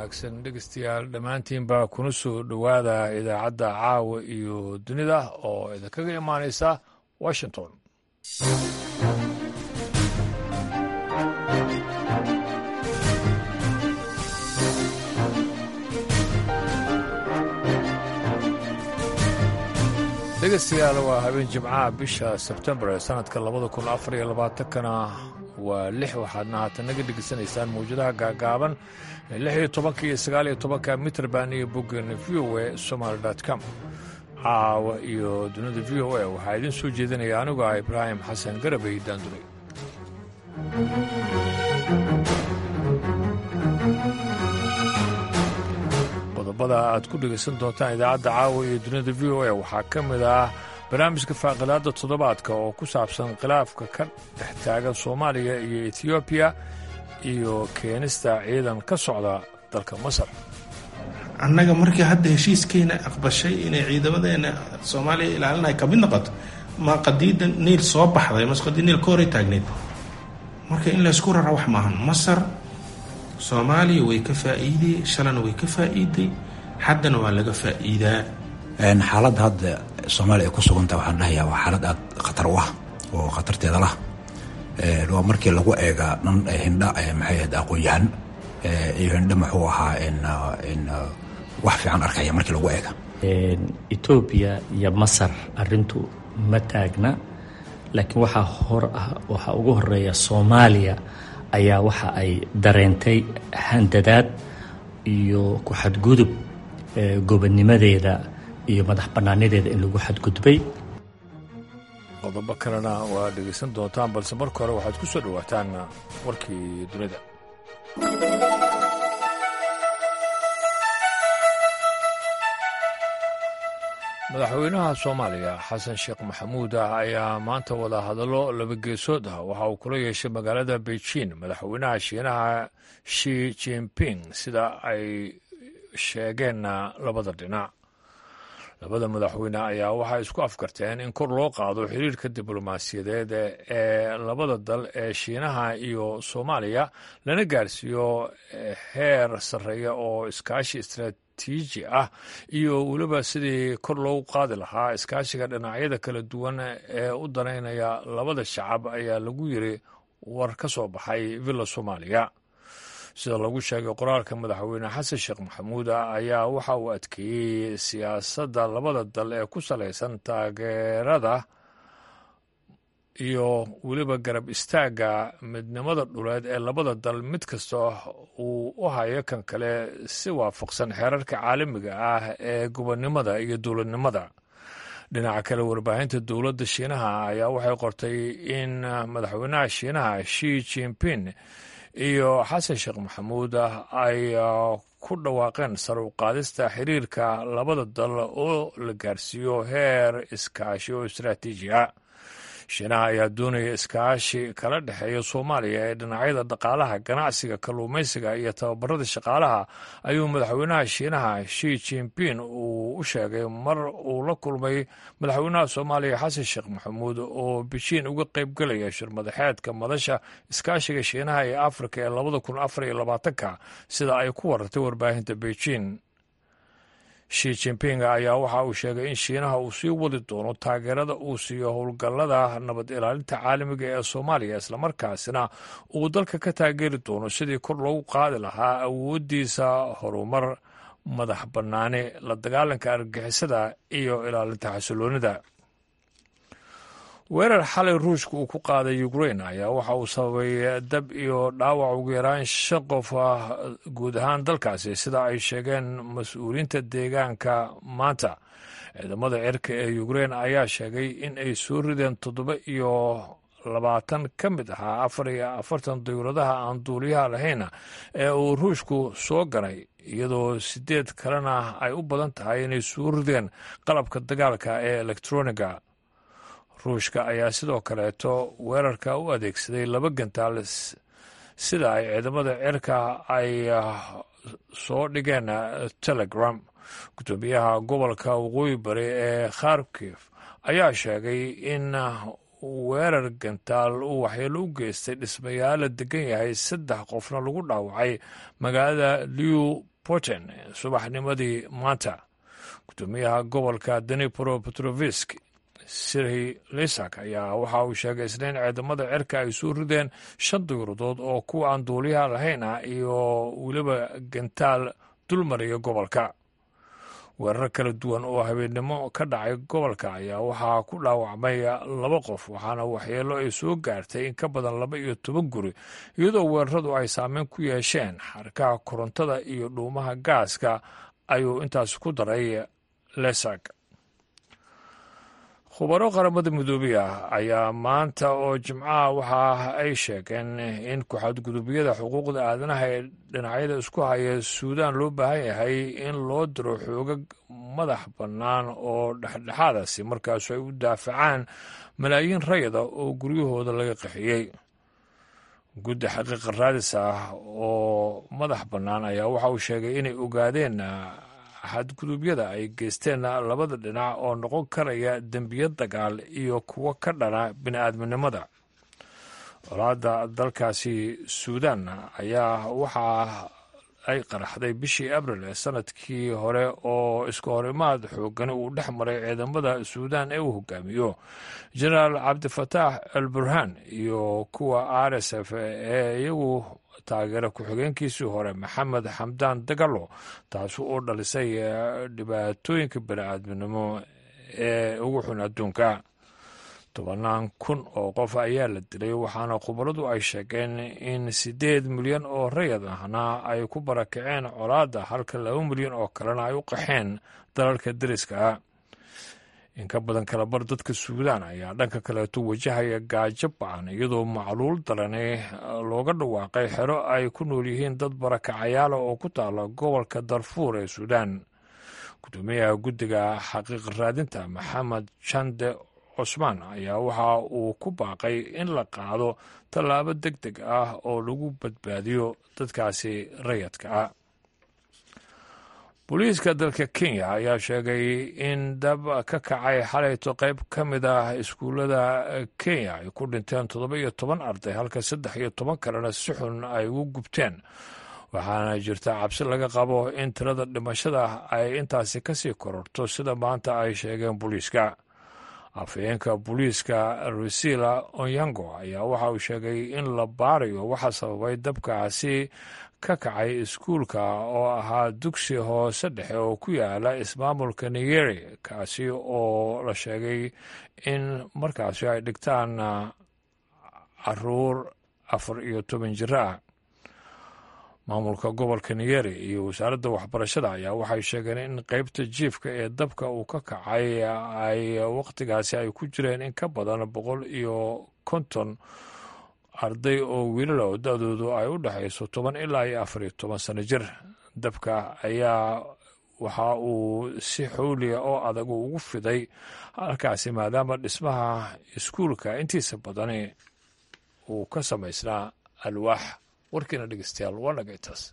wanaagsan dhegeystayaal dhammaantiinba kuna soo dhowaada idaacadda caawa iyo dunida oo idinkaga imaanaysa washington dhegeystayaal waa habeen jimcaha bisha sebtembar ee sanadka labada kun afar iyo labaatankana waa lix waxaadna haatan naga dhegeysanaysaan mawjadaha gaagaaban lix iyo tobanka iyo sagaal iyo tobanka mitrband iyo boggeena v o a somaly com caawa iyo dunida v o a waxaa idiin soo jeedinaya anigu ah ibraahim xasan garabay daanduray qodobada aad ku dhegaysan doontaan idaacadda caawa iyo dunida v o a waxaa ka mid ah barnaamijka faaqidaadda toddobaadka oo ku saabsan khilaafka ka dhex taagan soomaaliya iyo etiyoobiya iyo keenista ciidan ka socda dalka masar annaga markii hadda heshiiskeena aqbashay inay ciidamadeena soomaaliya ilaalinay ka mid noqoto ma qadiida niil soo baxday mase qadiid niil ka horay taagneyd marka in laysku rara wax maahan masar soomaaliya way ka faa'iiday shalana way ka faa'iiday haddana waa laga faa'iidaa xaaladda hadda soomaaliya ay ku sugantaha waxaan dhahayaa waa xaalad aad khatar u ah oo khatarteeda lah waa markii lagu eega dhan hindha maxay ahayd aqoon-yahan iyo hindha muxuu ahaa wax fiican arkaya markii lagu eega etoobiya iyo masar arintu ma taagna laakiin waxaa hor ah waxaa ugu horeeya soomaaliya ayaa waxa ay dareentay handadaad iyo ku xadgudub gobonnimadeeda iyo madax bannaanadeeda in lagu xadgudbay qodobo kalena waa dhegaysan doontaan balse marka hore waxaad ku soo dhowaataan warkii dunida madaxweynaha soomaaliya xasan sheekh maxamuud ah ayaa maanta wada hadallo labageesood ah waxa uu kula yeeshay magaalada beijing madaxweynaha shiinaha shi jinping sida ay sheegeen labada dhinac labada madaxweyne ayaa waxay isku afkarteen in kor loo qaado xiriirka diblomaasiyadeed ee labada dal ee shiinaha iyo soomaaliya lana gaarsiiyo heer sarreeya oo iskaashi istraatiiji ah iyo weliba sidii kor loogu qaadi lahaa iskaashiga dhinacyada kala duwan ee u danaynaya labada shacab ayaa lagu yiri war ka soo baxay villa soomaaliya sida lagu sheegay qoraalka madaxweyne xasan sheekh maxamuud ayaa waxa uu adkeeyey siyaasadda labada dal ee ku salaysan taageerada iyo weliba garab istaagga midnimada dhuleed ee labada dal mid kasta uu u hayo kan kale si waafaqsan xeerarka caalamiga ah ee gobonnimada iyo dowladnimada dhinaca kale warbaahinta dowladda shiinaha ayaa waxay qortay in madaxweynaha shiinaha shi jinping iyo xasan sheekh maxamuud ay ku dhawaaqeen sar u qaadista xiriirka labada dal oo la gaarsiiyo heer iskaashi oo istraatiiji ah shiinaha ayaa doonaya iskaashi kala dhexeeya soomaaliya ee dhinacyada dhaqaalaha ganacsiga kalluumaysiga iyo tababarada shaqaalaha ayuu madaxweynaha shiinaha shi jinping uu u sheegay mar uu la kulmay madaxweynaha soomaaliya xasan sheekh maxamuud oo bejiin uga qaybgelaya shirmadaxeedka madasha iskaashiga shiinaha ee afrika ee labada kun afar iyo labaatanka sida ay ku warartay warbaahinta beijing shi jinping ayaa waxa uu sheegay in shiinaha uu sii wadi doono taageerada uu siiyo howlgallada nabad ilaalinta caalamiga ee soomaaliya islamarkaasina uu dalka ka taageeri doono sidii kor loogu qaadi lahaa awooddiisa horumar madax bannaani la dagaalanka argagixisada iyo ilaalinta xasiloonida weerar xalay ruushka uu ku qaaday ukrain ayaa waxa uu sababay dab iyo dhaawac ugu yaraan shan qof ah guud ahaan dalkaasi sida ay sheegeen mas-uuliyiinta deegaanka maanta ciidamada cirka ee ukrain ayaa sheegay in ay soo rideen toddoba iyo labaatan ka mid ahaa afar iyo afartan dawladaha aan duuliyaha lahayna ee uu ruushku soo ganay iyadoo sideed kalena ay u badan tahay inay soo rideen qalabka dagaalka ee elektroniga ruushka ayaa sidoo kaleeto weerarka u adeegsaday laba gantaal sida ay ciidamada cirka ay soo dhigeen telegram guddoomiyaha gobolka waqooyi bari ee kharkif ayaa sheegay in weerar gantaal uu waxyeelo u geystay dhismayaal la degan yahay saddex qofna lagu dhaawacay magaalada liu putin subaxnimadii maanta gudoomiyaha gobolka dnipro petrovisk sirhi lisak ayaa waxa uu sheegay isniin ciidamada cirka ay soo rideen shan diyuuradood oo kuwa aan duuliyaha lahayn ah iyo weliba gantaal dulmariya gobolka weerar kala duwan oo habeennimo ka dhacay gobolka ayaa waxaa ku dhaawacmay laba qof waxaana waxyeelo ay soo gaartay in ka badan laba iyo toban guri iyadoo weeraradu ay saameyn ku yeesheen xarkaha korontada iyo dhuumaha gaaska ayuu intaas ku daray lesag khubaro qaramada midoobey ah ayaa maanta oo jimcaha waxa ay sheegeen in ku-xadgudubyada xuquuqda aadanaha ee dhinacyada isku haya suudaan loo baahan yahay in loo diro xoogag madax bannaan oo dhexdhexaadasi markaasu ay u daafacaan malaayiin rayada oo guryahooda laga qaxiyey guddi xaqiiqa raadis ah oo madax bannaan ayaa waxa uu sheegay inay ogaadeen xadgudubyada ay geysteen labada dhinac oo noqon karaya dembiyo dagaal iyo kuwo ka dhana bini'aadminimada colaadda dalkaasi suudan ayaa waxaa ay qaraxday bishii abril ee sanadkii hore oo iska horimaad xoogani uu dhex maray ciidamada suudan ee uu hogaamiyo jenaraal cabdifataax al burhaan iyo kuwa r s f ee iyagu taageera ku-xigeenkiisii hore maxamed xamdaan dagalo taasi oo dhalisay dhibaatooyinka bini'aadminimo ee ugu xun adduunka tobanaan kun oo qof ayaa la dilay waxaana khubaradu ay sheegeen in siddeed milyan oo rayad ahna ay ku barakaceen colaadda halka laba milyan oo kalena ay u qaxeen dalalka deriska ah in ka badan kalabar dadka suudaan ayaa dhanka kaleeto wajahaya gaajo bacan iyadoo macluul darani looga dhawaaqay xero ay ku nool yihiin dad barakacayaala oo ku taala gobolka darfuur ee suudaan gudoomiyaha guddiga xaqiiq raadinta maxamed jande cusmaan ayaa waxa uu ku baaqay in la qaado tallaabo deg deg ah oo lagu badbaadiyo dadkaasi rayadka ah booliiska dalka kenya ayaa sheegay in dab ka kacay xalayto qayb ka mid ah iskuullada kenya ay ku dhinteen toddoba iyo toban arday halka saddex iyo toban kalena si xun ay ugu gubteen waxaana jirta cabsi laga qabo in tirada dhimashada ay intaasi kasii kororto sida maanta ay sheegeen booliiska afhayeenka booliiska rusila onyango ayaa waxa uu sheegay in la baarayo waxa sababay dabkaasi ka kacay iskuulka oo ahaa dugsi hoose dhexe oo ku yaala ismaamulka nigeri kaasi oo la sheegay in markaasi ay dhigtaan caruur afar iyo toban jiro ah maamulka gobolka nigeri iyo wasaaradda waxbarashada ayaa waxay sheegeen in qeybta jiifka ee dabka uu ka kacay ay wakhtigaasi ay ku jireen in ka badan boqol iyo konton arday oo wiilala oo da-doodu ay u dhexayso toban ilaa iyo afar iyo toban sano jir dabka ayaa waxa uu si xowliya oo adag ugu fiday halkaasi maadaama dhismaha iskuulka intiisa badani uu ka samaysnaa alwaax warkiina dhegeystayaal waa naga intaas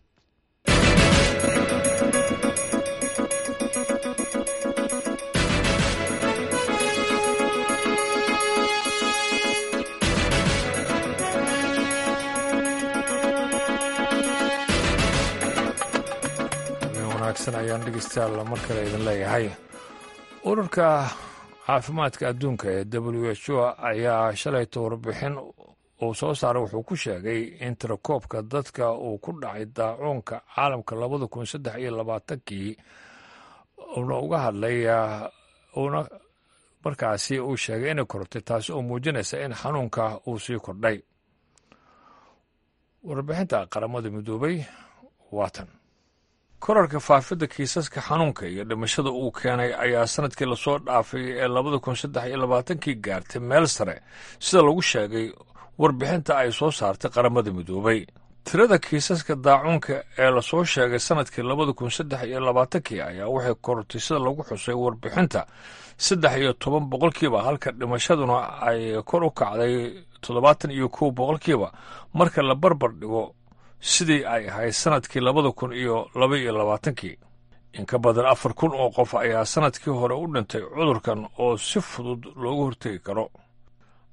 wanaagsan ayaan dhegeystayaal mar kale idin leeyahay ururka caafimaadka adduunka ee w h o ayaa shalayta warbixin uu soo saaray wuxuu ku sheegay in tirakoobka dadka uu ku dhacay daacuunka caalamka labada kun saddex iyo labaatankii uuna uga hadlay uuna markaasi uu sheegay inay korortay taasi oo muujinaysa in xanuunka uu sii kordhay warbixinta qaramada midoobay waatan korarka faafidda kiisaska xanuunka iyo dhimashada uu keenay ayaa sanadkii lasoo dhaafay ee labada kun saddex iyo labaatankii gaartay meel sare sida lagu sheegay warbixinta ay soo saartay qaramada midoobay tirada kiisaska daacuunka ee lasoo sheegay sanadkii labada kun saddex iyo labaatankii ayaa waxay korortay sida lagu xusay warbixinta saddex iyo toban boqolkiiba halka dhimashaduna ay kor u kacday toddobaatan iyo kow boqolkiiba marka la barbar dhigo sidii ay ahayd sanadkii labada kun iyo laba iyo labaatankii in ka badan afar kun oo qof ayaa sanadkii hore u dhintay cudurkan oo si fudud loogu hortegi karo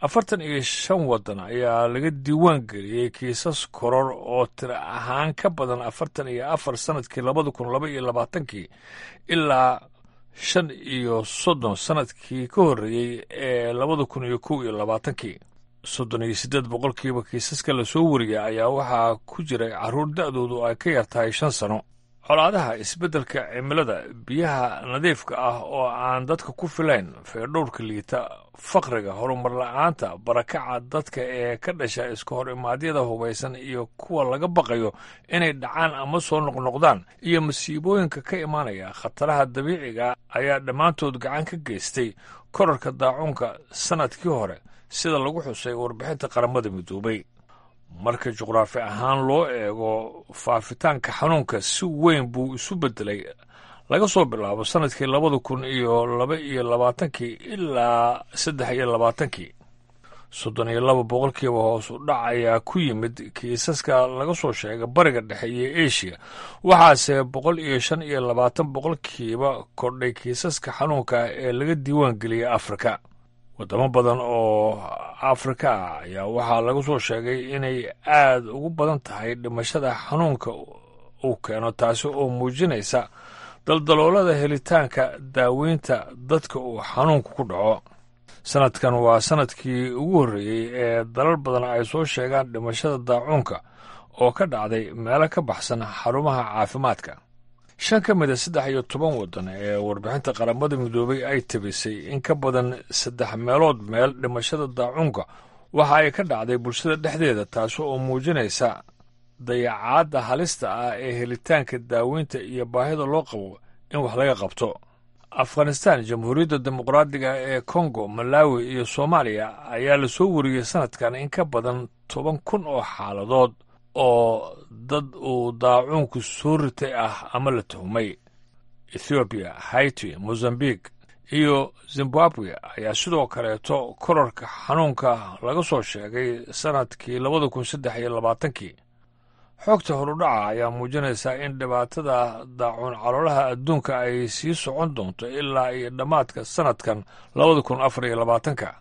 afartan iyo shan waddan ayaa laga diiwaan geliyey kiisas koror oo tiro ahaan ka badan afartan iyo afar sannadkii labada kun laba iyo labaatankii ilaa shan iyo soddon sannadkii ka horreeyey ee labada kun iyo kow iyo labaatankii soddon iyo siddeed boqolkiiba kiisaska lasoo wariyay ayaa waxaa ku jiray carruur da'doodu ay ka yar tahay shan sano colaadaha isbeddelka cimilada biyaha nadiifka ah oo aan dadka ku filayn feerdhowrka liita faqriga horumar la'aanta barakaca dadka ee ka dhasha iska hor imaadyada hubaysan iyo kuwa laga baqayo inay dhacaan ama soo noqnoqdaan iyo masiibooyinka ka imaanaya khataraha dabiiciga ayaa dhammaantood gacan ka geystay korarka daacuunka sannadkii hore sida lagu xusay warbixinta qaramada midoobay marka juqraafi ahaan loo eego faafitaanka xanuunka si weyn buu isu beddelay laga soo bilaabo sannadkii labada kun iyo laba iyo labaatankii ilaa saddex iyo labaatankii soddon iyo laba boqolkiiba hoos u dhac ayaa ku yimid kiisaska laga soo sheegay bariga dhexe iyo eshiya waxaase boqol iyo shan iyo labaatan boqolkiiba kordhay kiisaska xanuunka ee laga diiwaan geliyey afrika waddamo badan oo afrika ah ayaa waxaa laga soo sheegay inay aad ugu badan tahay dhimashada xanuunka uu keeno taasi oo muujinaysa daldaloolada helitaanka daaweynta dadka uu xanuunku ku dhaco sannadkan waa sannadkii ugu horreeyey ee dalal badan ay soo sheegaan dhimashada daacuunka oo ka dhacday meelo ka baxsan xarumaha caafimaadka shan ka mid a saddex iyo toban waddan ee warbixinta qaramada midoobay ay tabisay in ka badan saddex meelood meel dhimashada daacuunka waxa ay ka dhacday bulshada dhexdeeda taasi oo muujinaysa dayacaadda halista ah ee helitaanka daaweynta iyo baahida loo qabo in wax laga qabto afghanistan jamhuuriyadda dimuqraadiga ee kongo malawi iyo soomaaliya ayaa lasoo wariyey sannadkan in ka badan toban kun oo xaaladood oo dad uu daacuunku soo ritay ah ama la tuhmay ethoobiya haiti mozambique iyo zimbabwe ayaa sidoo kaleeto korarka xanuunka laga soo sheegay sannadkii labada kun saddex iyo labaatankii xoogta horudhaca ayaa muujinaysaa in dhibaatada daacuun caloolaha adduunka ay sii socon doonto ilaa iyo dhammaadka sannadkan labada kun afar iyo labaatanka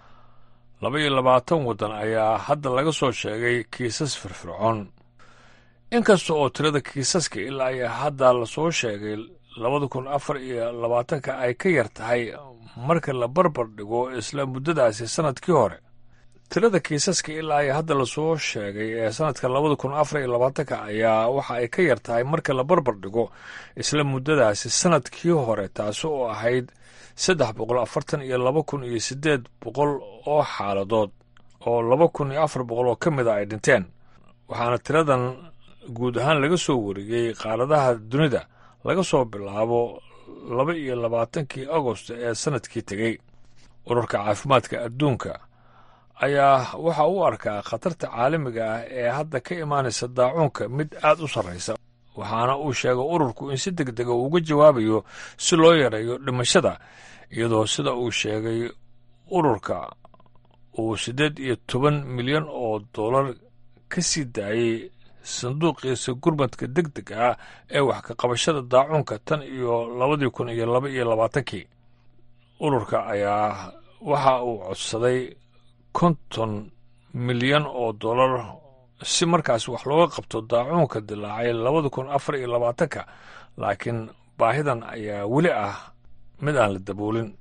laba iyo labaatan waddan ayaa hadda laga soo sheegay kiisas firfircoon inkasta oo tirada kiisaska ilaa iyo hadda lasoo sheegay labada kun afar iyo labaatanka ay ka yar tahay marka la barbar dhigo isla muddadaasi sannadkii hore tirada kiisaska ilaa iyo hadda lasoo sheegay ee sannadka labada kun afar iyo labaatanka ayaa waxa ay ka yar tahay marka la barbar dhigo isla muddadaasi sannadkii hore taasi oo ahayd saddex boqol afartan iyo laba kun iyo siddeed boqol oo xaaladood oo laba kun iyo afar boqol oo ka mida ay dhinteen waxaana tiradan guud ahaan laga soo wariyey qaaradaha dunida laga soo bilaabo laba iyo labaatankii agost ee sannadkii tegey ururka caafimaadka adduunka ayaa waxa u arkaa khatarta caalamiga ah ee hadda ka imaanaysa daacuunka mid aad u sarraysa waxaana uu sheegay ururku in si deg dega uu uga jawaabayo si loo yareeyo dhimashada iyadoo sida uu sheegay ururka uu siddeed iyo toban milyan oo dollar ka sii daayey sanduuqiisa gurmadka deg deg ah ee wax ka qabashada daacuunka tan iyo labadii kun iyo laba iyo labaatankii ururka ayaa waxa uu codsaday konton milyan oo dollar si markaas wax looga qabto daacuunka dilaacay labada kun afar iyo labaatanka laakiin baahidan ayaa weli ah mid aan la daboolin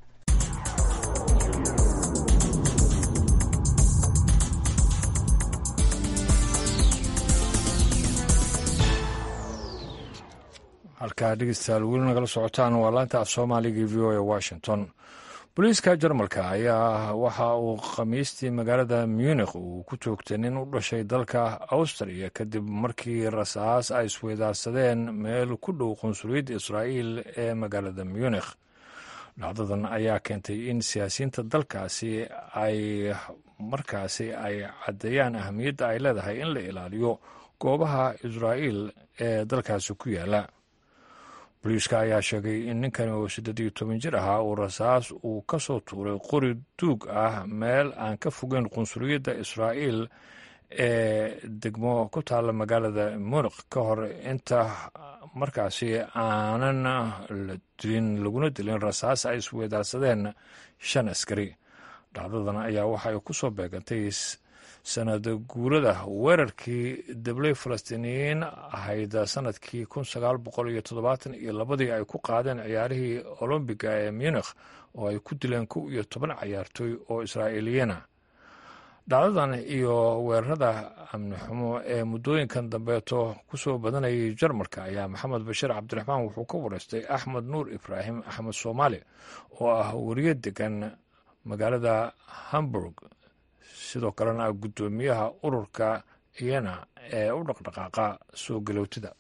halkaa dhegeystayaal weli nagala socotaan waa laanta af soomaaliga v o e washington booliiska jarmalka ayaa waxa uu khamiistii magaalada munikh uu ku joogtay nin u dhashay dalka awstriya kadib markii rasaas ay isweydaarsadeen meel ku dhow qunsuliyadda israa'iil ee magaalada munikh dhacdadan ayaa keentay in siyaasiyiinta dalkaasi ay markaasi ay caddeeyaan ahamiyadda ay leedahay in la ilaaliyo goobaha israa'iil ee dalkaasi ku yaala boliiska ayaa sheegay in ninkan oo siddeed iyo toban jir ahaa uu rasaas uu ka soo tuuray qori duug ah meel aan ka fogeyn qunsuliyadda israa'iil ee degmo ku taalla magaalada munikh ka hor inta markaasi aanan la dilin laguna dilin rasaas ay isweydaarsadeen shan askari dhacdadan ayaa waxa ay ku soo beegantay sanada guurada weerarkii dabley falastiiniyiin ahayd sanadkii kun sagaal boqol iyo toddobaatan iyo labadii ay ku qaadeen ciyaarihii olombiga ee munikh oo ay ku dileen kow iyo toban cayaartooy oo israa'iiliyana dhacdadan iyo weerarada amni xumo ee muddooyinkan dambeeto ku soo badanayay jarmalka ayaa maxamed bashiir cabdiraxmaan wuxuu ka wareystay axmed nuur ibraahim axmed soomaali oo ah weriye degan magaalada hamburg sidoo kalena ah guddoomiyaha ururka iyana ee u dhaqdhaqaaqa soo galowtida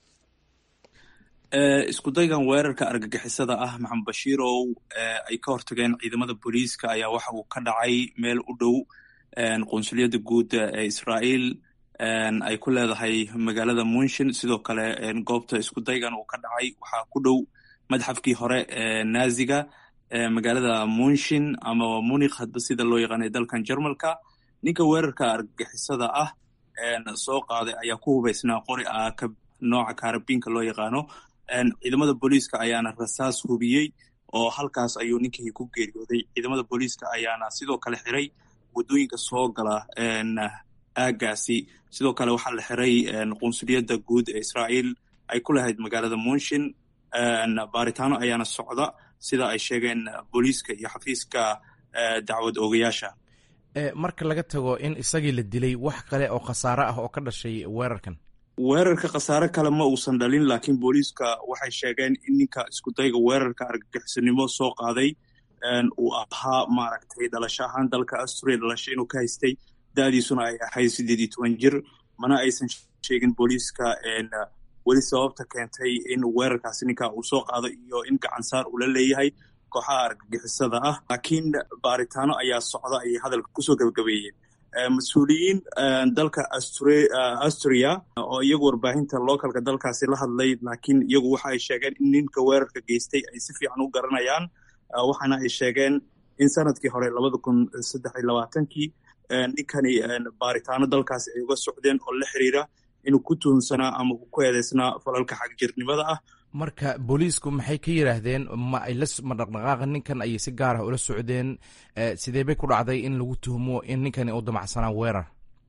isku daygan weerarka argagixisada ah maxamed bashiirow ay ka hortageen ciidamada booliiska ayaa waxa uu ka dhacay meel u dhow qunsuliyadda guud ee israa'iil ay ku leedahay magaalada munshin sidoo kale goobta isku daygan uu ka dhacay waxaa ku dhow madxafkii hore ee naaziga magaalada munshin ama munikh hadba sida loo yaqaanay dalkan jarmalka ninka weerarka argagixisada ah soo qaaday ayaa ku hubaysnaa qori ah nooca kaarabiinka loo yaqaano ciidamada booliiska ayaana rasaas hubiyey oo halkaas ayuu ninkii ku geeriyooday ciidamada booliiska ayaana sidoo kale xiray waddooyinka soo gala aagaasi sidoo kale waxaa la xiray qunsuliyadda guud ee israa'iil ay ku lahayd magaalada munshin baaritaano ayaana socda sida ay sheegeen booliiska iyo xafiiska dacwad oogayaasha marka laga tago in isagii la dilay wax kale oo khasaare ah oo ka dhashay weerarkan weerarka khasaare kale ma uusan dhalin laakiin booliiska waxay sheegeen in ninka iskudayga weerarka argagixisanimo soo qaaday uu ahaa maaragtay dhalasho ahaan dalka asturia dhalasho inuu ka haystay da'diisuna ay ahayd siddeed iyo toban jir mana aysan sheegin booliiska weli sababta keentay in weerarkaasi ninka uu soo qaado iyo in gacansaar uu la leeyahay kooxaha argagixisada ah laakiin baaritaano ayaa socda ayay hadalka kusoo gebagabeeyeen mas-uuliyiin dalka asturia oo iyagu warbaahinta localka dalkaasi la hadlay laakiin iyagu waxa ay sheegeen in ninka weerarka geystay ay si fiican u garanayaan waxaana ay sheegeen in sanadkii hore labada kun saddex iyo labaatankii ninkani baaritaano dalkaasi ay uga socdeen oo la xiriira inuu ku tuhunsanaa ama ku eedeysnaa falalka xagjirnimada ah marka booliisku maxay ka yidhaahdeen ma ay ma dhaqdhaqaaqa ninkan ayay si gaar ah ula socdeen sidee bay ku dhacday in lagu tuhmo in ninkani uu damacsanaa weerar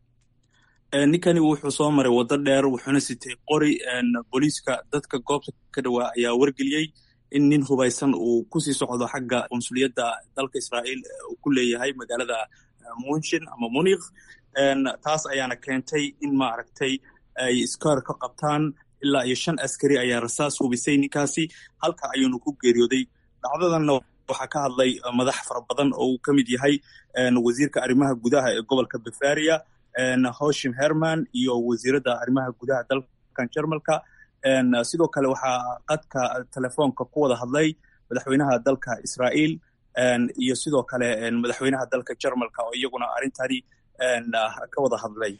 ninkani wuxuu soo maray waddo dheer wuxuuna sitay qori booliiska dadka goobta ka dhawaa ayaa wargeliyey in nin hubaysan uu kusii socdo xagga qunsuliyadda dalka israa'iil uu ku leeyahay magaalada munshin ama munikh taas ayaana keentay in maaragtay ay iskaar ka qabtaan ilaa iyo shan askari ayaa rasaas hubisay ninkaasi halka ayuunu ku geeriyooday dhacdadanna waxaa ka hadlay madax fara badan oo uu ka mid yahay wasiirka arrimaha gudaha ee gobolka bavaria hoshim herman iyo wasiiradda arrimaha gudaha dalkan jarmalka sidoo kale waxaa qadka telefoonka ku wada hadlay madaxweynaha dalka israa'iil iyo sidoo kale madaxweynaha dalka jarmalka oo iyaguna arrintani ka wada hadlay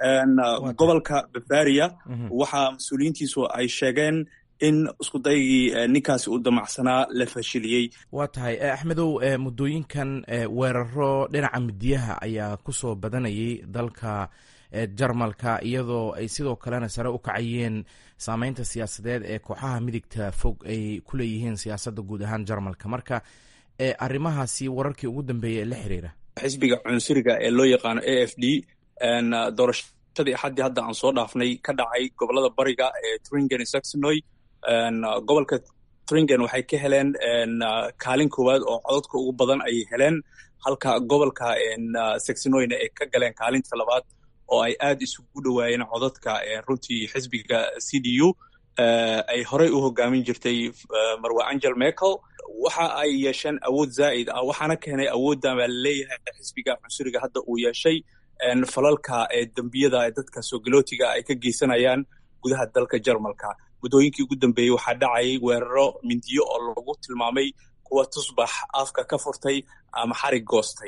gobolka bavaria waxaa mas-uuliyiintiisu ay sheegeen in iskudaygii ninkaasi uu damacsanaa la fashiliyey waa tahay axmedow muddooyinkan weeraro dhinaca midiyaha ayaa ku soo badanayay dalka jarmalka iyadoo ay sidoo kalena sare u kacayeen saameynta siyaasadeed ee kooxaha midigta fog ay ku leeyihiin siyaasadda guud ahaan jarmalka marka arrimahaasi wararkii ugu dambeeyay ee la xiriira xisbiga cunsuriga ee loo yaqaano a f d doorashadii axaddii hadda aan soo dhaafnay ka dhacay gobolada bariga ee tringen iyo saxonoy gobolka tringen waxay ka heleen kaalin koowaad oo cododka ugu badan ayay heleen halka gobolka saxonoyna ay ka galeen kaalinta labaad oo ay aad isugu dhowaayeen cododka runtii xisbiga c d u ay horey u hogaamin jirtay marwe angel merkel waxa ay yeesheen awood zaa'id ah waxaana keenay awooddan baa laleeyahay xisbiga cunsuriga hadda uu yeeshay falalka dembiyada dadka soogalotiga ay ka geysanayaan gudaha dalka jarmalka muddooyinkii ugu dambeeyey waxaa dhacayay weeraro mindiyo oo lagu tilmaamay kuwa tusbax afka ka furtay ama xarig goostay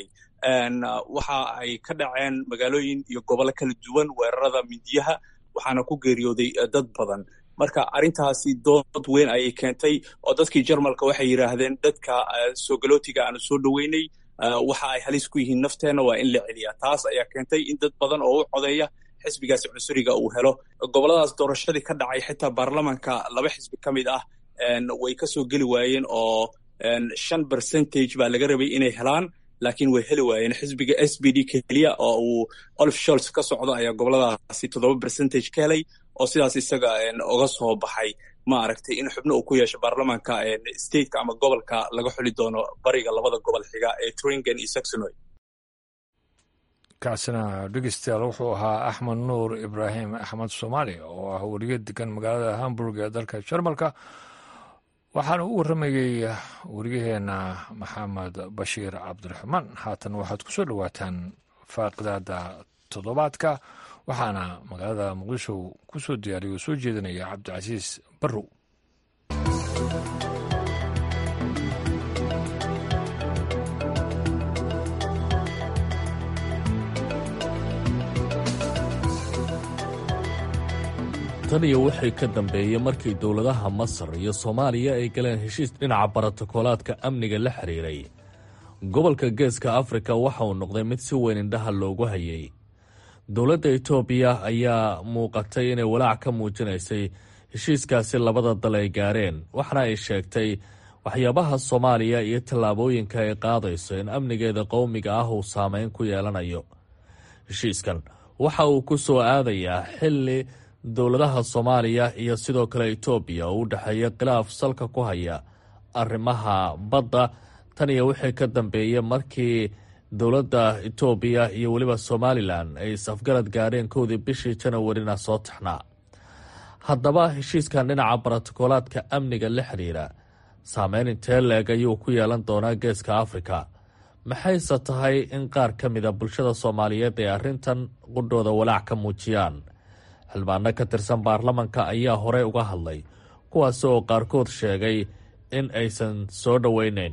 waxa ay ka dhaceen magaalooyin iyo gobollo kala duwan weerarada mindiyaha waxaana ku geeriyooday dad badan marka arrintaasi dood weyn ayay keentay oo dadkii jarmalka waxay yidhaahdeen dadka soogalotiga aanu soo dhoweynay waxa ay halis ku yihiin nafteenna waa in la celiyaa taas ayaa keentay in dad badan oo u codeeya xisbigaasi cunsuriga uu helo gobolladaas doorashadii ka dhacay xitaa baarlamanka laba xisbi ka mid ah way ka soo geli waayeen oo shan percentage baa laga rabay inay helaan laakiin way heli waayeen xisbiga s b d keliya oo uu olif sholts ka socdo ayaa goboladaasi toddoba percentage ka helay oo sidaas isaga uga soo baxay ma aragtay in xubno uu ku yeesho baarlamaanka stateka ama gobolka laga xuli doono bariga labada gobol xiga ee tringen iyo saxonoy kaasina dhegeystayaal wuxuu ahaa axmed nuur ibraahim axmed soomaali oo ah weriye degan magaalada hamburg ee dalka jarmalka waxaana u warramayey weriyaheena maxamed bashiir cabdiraxmaan haatan waxaad ku soo dhowaataan faaqidaada toddobaadka waxaana magaalada muqdisho ku soo diyaariya oo soo jeedinaya cabdicasiis barrow tan iyo wixii ka dambeeyey markii dowladaha masar iyo soomaaliya ay galeen heshiis dhinaca barotokolaadka amniga la xiriiray gobolka geeska afrika waxa uu noqday mid si weyn indhaha loogu hayay dowladda etoobiya ayaa muuqatay inay walaac ka muujinaysay heshiiskaasi labada dal ay gaareen waxaana ay sheegtay waxyaabaha soomaaliya iyo tallaabooyinka ay qaadayso in amnigeeda qowmiga ah uu saameyn ku yeelanayo heshiiskan waxa uu ku soo aadayaa xilli dowladaha soomaaliya iyo sidoo kale etoobiya oo u dhexeeya khilaaf salka ku haya arrimaha badda tan iyo wixii ka dambeeyey markii dowladda etoobiya iyo weliba somalilan ay is-afgarad gaareen kowdii bishii janawarina soo taxnaa haddaba heshiiskan dhinaca barotokolaadka amniga la xiriira saameyn intee leeg ayuu ku yeelan doonaa geeska afrika maxayse tahay in qaar ka mida bulshada soomaaliyeed ay arrintan qudhooda walaac ka muujiyaan xildhibaano ka tirsan baarlamanka ayaa horey uga hadlay kuwaasi oo qaarkood sheegay in aysan soo dhoweyneyn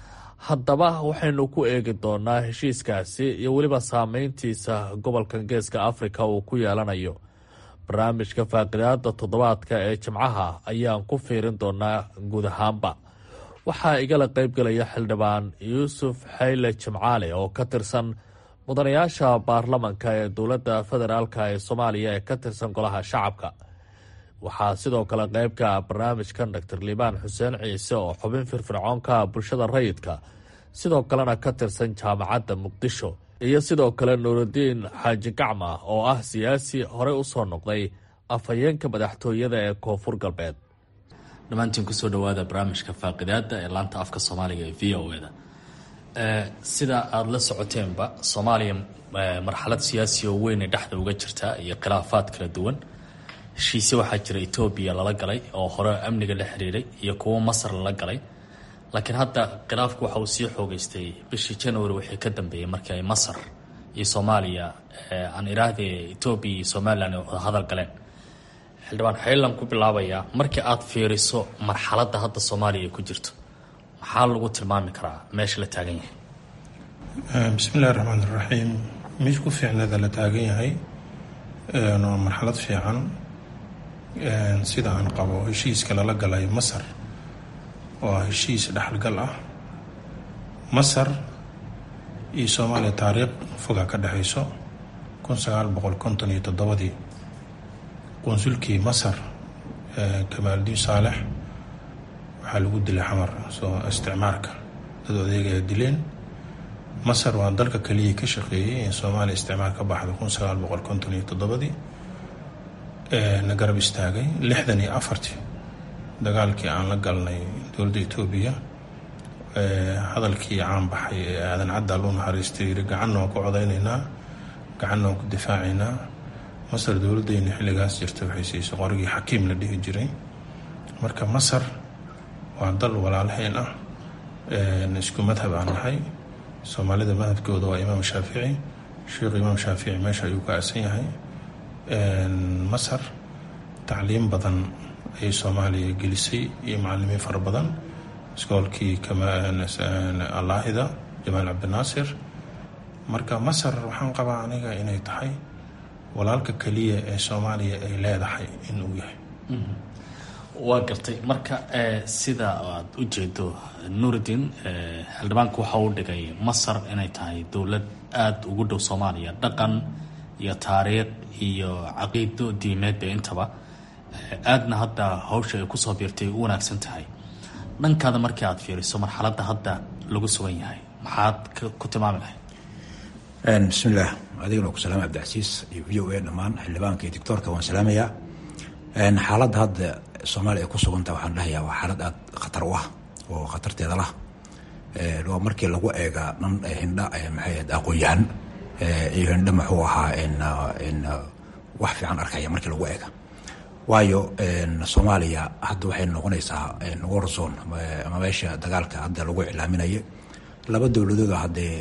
haddaba waxaynu ku eegi doonaa heshiiskaasi iyo weliba saameyntiisa gobolka geeska afrika uu ku yeelanayo barnaamijka faaqidaada toddobaadka ee jimcaha ayaan ku fiirin doonaa guud ahaanba waxaa igala qeybgelaya xildhibaan yuusuf xayle jimcaale oo ka tirsan mudanayaasha baarlamanka ee dowladda federaalka ee soomaaliya ee ka tirsan golaha shacabka waxaa sidoo kale qeybka barnaamijkan doctor liibaan xuseen ciise oo xubin firfircoonka bulshada rayidka sidoo kalena ka tirsan jaamacadda muqdisho iyo sidoo kale nuurudiin xaaji gacma oo ah siyaasi horey usoo noqday afhayeenka madaxtooyada ee koonfur galbeed dhammaantiin kusoo dhawaada barnaamijka faaqidaada ee laanta afka soomaaliga ee v o eda sida aada la socoteenba soomaaliya marxalad siyaasi oo weyn ay dhexda uga jirtaa iyo khilaafaad kala duwan heshiise waxaa jira etoobiya lala galay oo hore amniga la xiriiray iyo kuwo masar lala galay laakiin hadda khilaafku waxa uu sii xoogeystay bishii january wixii ka dambeeyey markii ay masar iyo soomaaliya aan iraahde etoobiya iyo somalilan ay wada hadal galeen xildhibaan xeelan ku bilaabayaa markii aada fiiriso marxaladda hadda soomaaliya ay ku jirto maxaa lagu tilmaami karaa meesha la taagan yahay bismillahi raxmaan iraxiim meesha ku fiicneeda la taagan yahay waa marxalad fiican sida aan qabo heshiiska lala galay masar waa heshiis dhexalgal ah masar iyo soomaaliya taariikh foga ka dhexayso kun sagaal boqol konton iyo toddobadii qunsulkii masar kamaaldiin saalex waxaa lagu dilay xamar soo isticmaarka dad odeegaya dileen masar waa dalka keliya ka shaqeeyey in soomaaliya isticmaar ka baxda kun sagaal boqol konton iyo toddobadii na garab istaagay lixdan iyo afartii dagaalkii aan la galnay dowladda etoobiya hadalkii caan baxay ee aadan caddaal u naxariistay yiri gacanna waan ku codaynaynaa gacanna waan ku difaacaynaa masar dowladdeena xilligaas jirta waxay siisay qorigii xakiim la dhihi jiray marka masar waa dal walaalhayn ah isku madhab aan nahay soomaalida madhabkooda waa imaam shaafici sheikhu imaam shaafici meesha ayuu ka aasan yahay masar tacliim badan ayay soomaaliya gelisay iyo macalimiin fara badan iskoolkii allaahida jamaal cabdinaasir marka masar waxaan qabaa aniga inay tahay walaalka keliya ee soomaaliya ay leedahay inuu yahay waa gartay marka sida aad u jeedo nuurudiin xildhibaanku waxa uu dhigay masar inay tahay dowlad aada ugu dhow soomaaliya dhaqan iyo taariikh iyo caqiido diimeedba intaba aadna hadda hawsha ay kusoo biirtay u wanaagsan tahay dhankaada markii aad fiiriso marxaladda hadda lagu sugan yahay maxaad ku tilmaami lahayd bismillaah adigana ku salaama cabdicasiis iyo v o a dhammaan xildhibaanka iyo doctoorka waan salaamayaa xaaladda hadda soomaaliya ay ku suganta waxaan dhahayaa waa xaalad aada khatar u ah oo khatarteeda lah waa markii lagu eega dhan hindha maxay ahayd aqoon-yahan iyo hindha muxuu ahaa wax fiican arkaya markii lagu eega waayo soomaaliya hadda waxay noqonaysaa warzone ama meesha dagaalka hadda lagu iclaaminayo laba dowladood haddee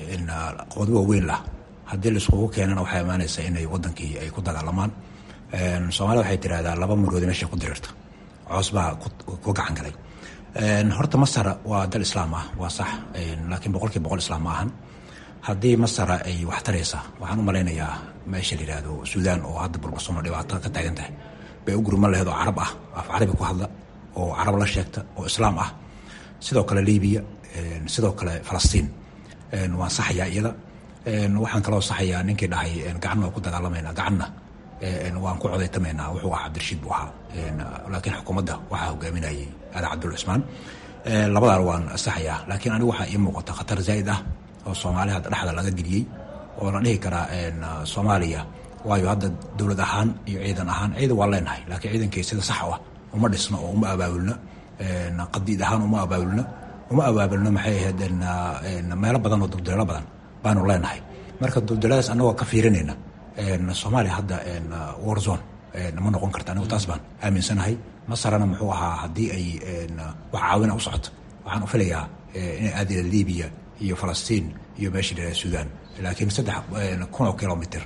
qood waaweyn lah haddii laiskugu keenana waxay imaanaysaa inay wadankii ay ku dagaalamaan soomaalida waxay tirahdaa laba muroodi meesha ku diriirta coos baa ku gacan galay horta masar waa dal islaam ah waa sax laakiin boqolkii boqol islaam ma ahan haddii masara ay wax taraysa waxaan u malaynayaa meesha la yihahdo suudaan oo hadda burbursono dhibaato ka taagan tahay bay u gurman laheed oo carab ah af carabi ku hadla oo carab la sheegta oo islaam ah sidoo kale libiya sidoo kale falastiin waan saxayaa iyada waxaan kaloo saxayaa ninkii dhahay gacanna waa ku dagaalamayna gacanna waan ku codaytamaynaa wuxuu ahaa cabdirashiid buu ahaa laakiin xukuumadda waxaa hogaaminayay ali cabdul cusmaan labadaan waan saxayaa laakiin anigu waxaa ii muuqata khatar zaa'id ah oo soomaaliya hadda dhexda laga geliyey oo la dhihi karaa soomaaliya waayo hadda dowlad ahaan iyo ciidan ahaan ciidan waa leenahay laakiin ciidankii sida sax ah uma dhisno oo uma abaabulna qadiid ahaan uma abaabulna uma abaabulno maxay ahayd meelo badan oo dulduleelo badan baanu leenahay marka dulduleeladaas annagoo ka fiirinayna soomaaliya hadda warzone ma noqon karta anigu taas baan aaminsanahay masarana muxuu ahaa haddii ay wax caawina u socoto waxaan u filayaa inay aadila libiya iyo falastiin iyo meesha la suudaan laakiin saddex kun oo kilomitr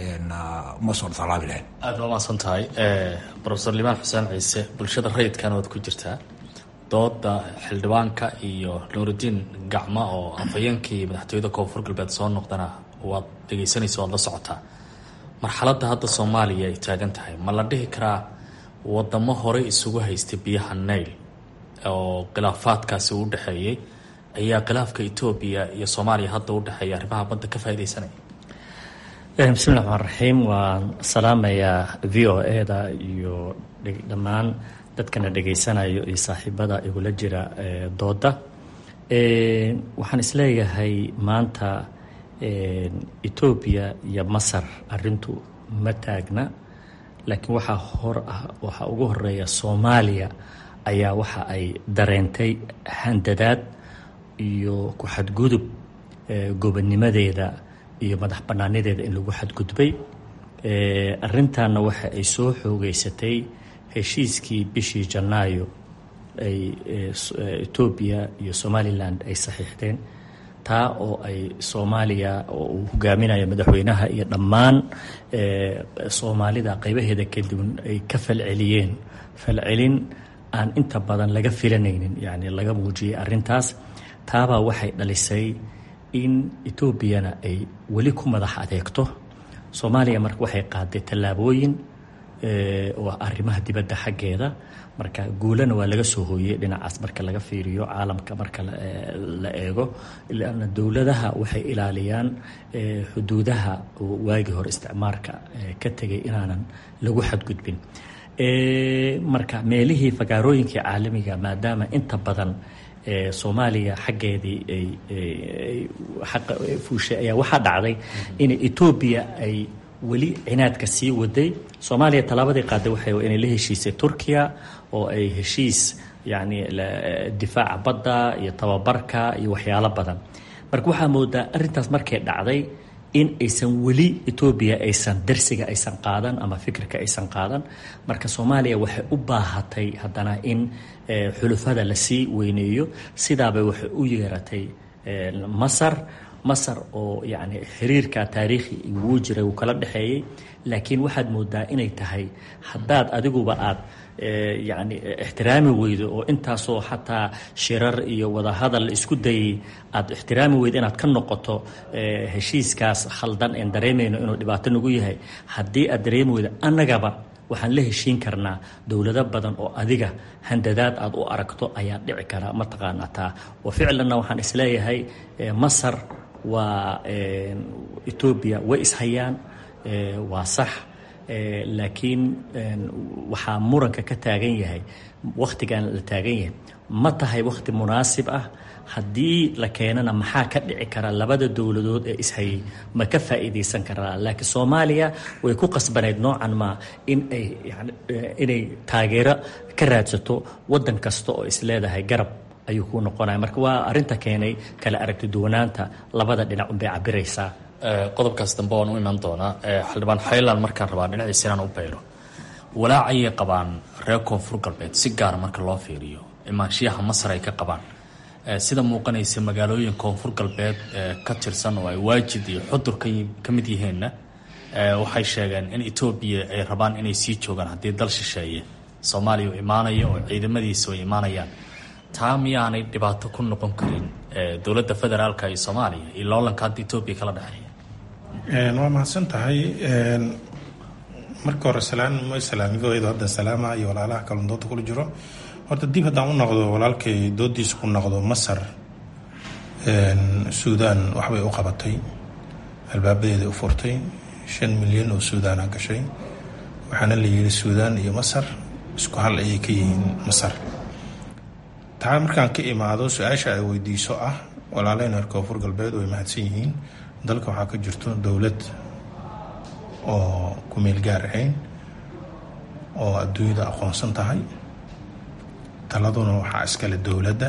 ma soo dhalaabi lahayn aad baa umahadsan tahay rofesor limaan xuseen ciise bulshada rayidkan waad ku jirtaa dooda xildhibaanka iyo nuuridiin gacmo oo afhayeenkii madaxtooyada koonfur galbeed soo noqdana waad dhegeysanaysa waad la socotaa marxaladda hadda soomaaliya ay taagan tahay ma la dhihi karaa wadamo horey isugu haystay biyaha nail oo khilaafaadkaasi u dhexeeyey ayaa khilaafka etoobiya iyo soomaaliya hadda u dhexeeya arrimaha badda ka faaideysanaya bismillahi raxmaan raxiim waan salaamayaa v o e da iyo dhammaan dadkana dhegaysanayo iyo saaxiibada igula jira dooda waxaan isleeyahay maanta etoobiya iyo masar arintu ma taagna laakiin waxaa hor ah waxaa ugu horeeya soomaaliya ayaa waxa ay dareentay handadaad iyo ku xadgudub gobonnimadeeda iyo madax bannaanadeeda in lagu xadgudbay arintanna waxa ay soo xoogeysatay heshiiskii bishii janaayo ay etoobiya iyo somalilan ay saxiixdeen taa oo ay soomaaliya oo uu hogaaminayo madaxweynaha iyo dhammaan soomaalida qeybaheeda kadibn ay ka falceliyeen falcelin aan inta badan laga filanaynin yani laga muujiyay arintaas taabaa waxay dhalisay in etoobiyana ay weli ku madax adeegto soomaaliya marka waxay qaaday tallaabooyin oo arrimaha dibadda xaggeeda marka guulana waa laga soo hooyey dhinacaas marka laga fiiriyo caalamka marka la eego lanna dowladaha waxay ilaaliyaan xuduudaha waagii hore isticmaarka ka tegay inaanan lagu xadgudbin marka meelihii fagaarooyinkii caalamiga maadaama inta badan soomaaliya xaggeedii ay fuushay ayaa waxaa dhacday in etoobiya ay weli cinaadka sii waday soomaaliya tallaabadii qaaday waxay inay la heshiisay turkiya oo ay heshiis yacni difaaca badda iyo tababarka iyo waxyaalo badan marka waxaa moodaa arrintaas markay dhacday in aysan weli etoobiya aysan darsiga aysan qaadan ama fikirka aysan qaadan marka soomaaliya waxay u baahatay haddana in xulufada lasii weyneeyo sidaabay waxay u yeeratay masar masar oo yacni xiriirka taariikhi wuu jiray wuu kala dhexeeyey laakiin waxaad moodaa inay tahay haddaad adiguba aad yacni ixtiraami weydo oo intaasoo xataa shirar iyo wadahadal isku dayay aad ixtiraami weydo inaad ka noqoto heshiiskaas khaldan een dareemayno inuu dhibaato nagu yahay haddii aad dareemi weydo annagaba waxaan la heshiin karnaa dowlado badan oo adiga handadaad aad u aragto ayaa dhici kara mataqaana taa oo ficlanna waxaan isleeyahay masar waa etoobiya way ishayaan waa sax laakiin waxaa muranka ka taagan yahay wakhtigan la taagan yahay ma tahay wakhti munaasib ah haddii la keenana maxaa ka dhici kara labada dowladood ee ishayay ma ka faa'iidaysan karaa laakiin soomaaliya way ku qasbanayd noocan ma in ay yani inay taageero ka raadsato waddan kasta oo is leedahay garab ayuu ku noqonaya marka waa arrinta keenay kala aragti duwanaanta labada dhinac unbay cabiraysaa qodobkaas dambe waan u iman doonaa xildhibaan xaylan markaan rabaa dhinaciisa inaan u bayro walaacayay qabaan reer koonfur galbeed si gaara marka loo fiiriyo imaanshiyaha masar ay ka qabaan sida muuqanaysa magaalooyin koonfur galbeed ka tirsan oo ay waajid iyo xudur ka mid yihiinna waxay sheegeen in etoobiya ay rabaan inay sii joogaan haddii dal shisheeye soomaaliya u imaanayo oo ciidamadiisa ay imaanayaan taa miyaanay dhibaato ku noqon karin dowladda federaalka iyo soomaaliya iyo loolanka hadda etoobiya kala dhexeeya waa mahadsan tahay marka hore salaan ma salaamigoedu hadda salaama iyo walaalaha kalon dooda kula jiro horta dib haddaan u noqdo walaalkay doodiisa ku noqdo masar suudaan waxbay u qabatay albaabadeeda u furtay shan milyan oo suudaana gashay waxaana la yidhi suudaan iyo masar isku hal ayay ka yihiin masar taa markaan ka imaado su-aasha ay weydiiso ah walaaleyna reer koonfur galbeed way mahadsan yihiin dalka waxaa ka jirto dowlad oo ku meel gaar ahayn oo adduunyada aqoonsan tahay taladuna waxaa iskale dowladda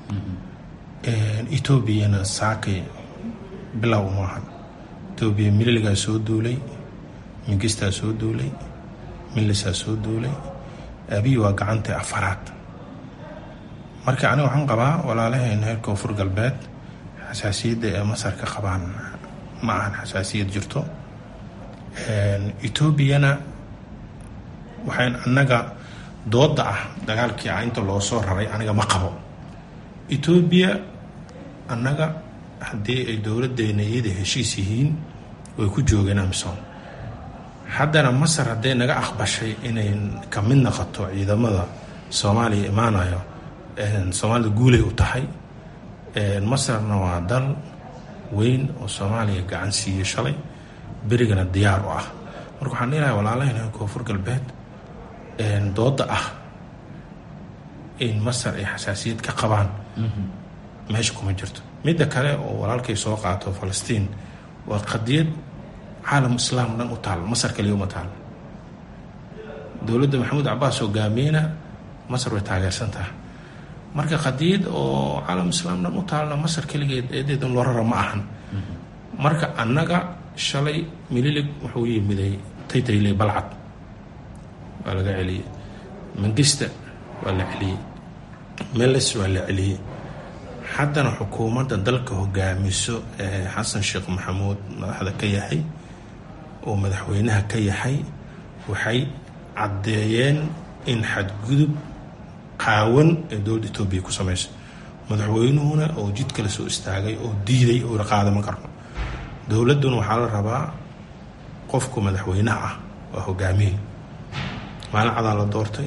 etoobiyana saakay bilow maaha etoobiya mililigaa soo duulay mingistaa soo duulay milisaa soo duulay abiy waa gacanta afaraad marka aniga waxaan qabaa walaalahayna reer koonfur galbeed xasaasiyadda ee masar ka qabaan ma ahan xasaasiyad jirto etoobiyana waxayn annaga dooda ah dagaalkii ah inta loo soo raray aniga ma qabo etoobiya annaga haddii ay dowladdeena iyada heshiis yihiin way ku joogeen amsom haddana masar hadday naga aqbashay inay ka mid noqoto ciidamada soomaaliya imaanayo soomaalida guulay u tahay masarna waa dal weyn oo soomaaliya gacan siiyey shalay berigana diyaar u ah marka waxaan dhihilahay walaalahayna koonfur galbeed dooda ah in masar ay xasaasiyad ka qabaan meesha kuma jirto midda kale oo walaalkay soo qaato falastiin waa qadiyad caalam islaam dhan u taal masar kaliya uma taal dowladda maxamuud cabaas hogaamiyena masar way taageersan tahay marka qadiyad oo caalam islaam dhan u taalna masar keligeed eedeedan loo rara ma ahan marka annaga shalay mililig wuxuu yimiday taytayle balcad waa laga celiyey mangista waa la celiyey meles waa la celiyey haddana xukuumadda dalka hogaamiso ee xasan sheekh maxamuud madaxda ka yahay oo madaxweynaha ka yahay waxay caddeeyeen in xadgudub qaawan ee dowladda etoobiya ku samayso madaxweynuhuna oo jid kale soo istaagay oo diiday oo qaadama karno dowladduna waxaa la rabaa qofku madaxweynaha ah waa hogaamiye maalin cadaa la doortay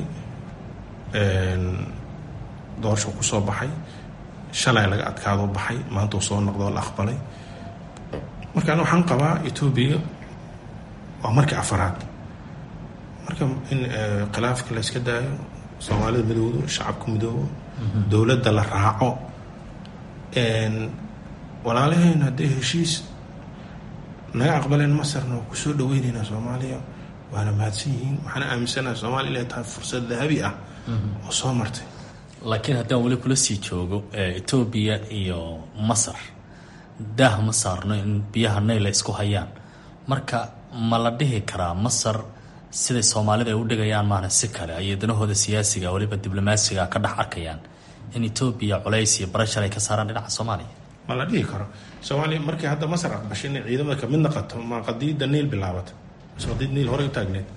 doorasho ku soo baxay shalay laga adkaado baxay maanta uu soo noqdo la aqbalay marka ani waxaan qabaa etoobiya waa markii afaraad marka in khilaafka la yska daayo soomaalida midoodo shacabka midoobo dowladda la raaco walaalaheen haddii heshiis naga aqbaleen masarna waa kusoo dhaweyneynaa soomaaliya waana mahadsan yihiin waxaana aaminsanaha soomaaliya inay tahay fursad dahabi ah oo soo martay laakiin haddaan weli kula sii joogo etoobiya iyo masar daah ma saarno in biyaha nayla isku hayaan marka ma la dhihi karaa masar siday soomaalida ay u dhigayaan maana si kale ayay danahooda siyaasiga weliba diblomaasiga ka dhex arkayaan in etoobiya culays iyo barashar ay ka saaraan dhinaca soomaaliya ma la dhihi karo soomaaliya markii hadda masar aqbashay inay ciidamada kamid naqato ma qadiyadda niil bilaabata mise qadiyad niil horey u taagneed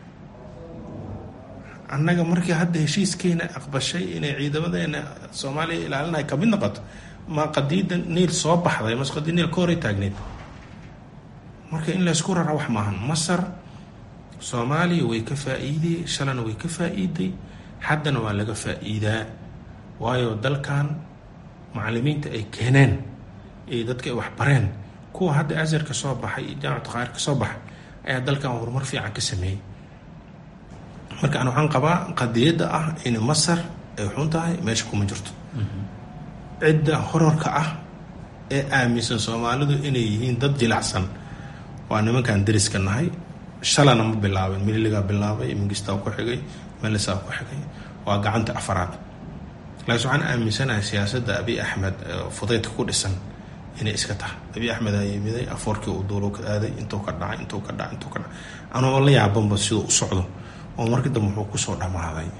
annaga markii hadda heshiiskeena aqbashay inay ciidamadeena soomaaliya ilaalinay kamid noqoto ma qadiyadda niil soo baxday mase qadiyad niil ka horey taagneed marka in laysku rara wax maahan masar soomaaliya way ka faa-iiday shalana way ka faa-iiday haddana waa laga faa-iidaa waayo dalkan macalimiinta ay keeneen iyo dadka ay waxbareen kuwa hadda azar ka soo baxay iyo jaamacad qaar ka soo baxay ayaa dalkan horumar fiican ka sameeyey marka an waxaan qabaa qadiyadda ah in masar ay xun tahay meesha kuma jirto cidda horarka ah ee aaminsan soomaalidu inay yihiin dad jilacsan waa nimankan dariska nahay shalana ma bilaabin mililigaa bilaabay mingistaa ku xigay melisaa ku xigay waa gacanta afaraad laakiin waxaan aaminsanahay siyaasadda abiy axmed fudaydka ku dhisan inay iska tahay abiy axmed aa yimiday afoorkii uu duulo ka aaday intuu ka dhacay intuu ka dhacay intuu ka dhacay anoo la yaabanba siduu u socdo oo markii dambe wuxuu kusoo dhammaaday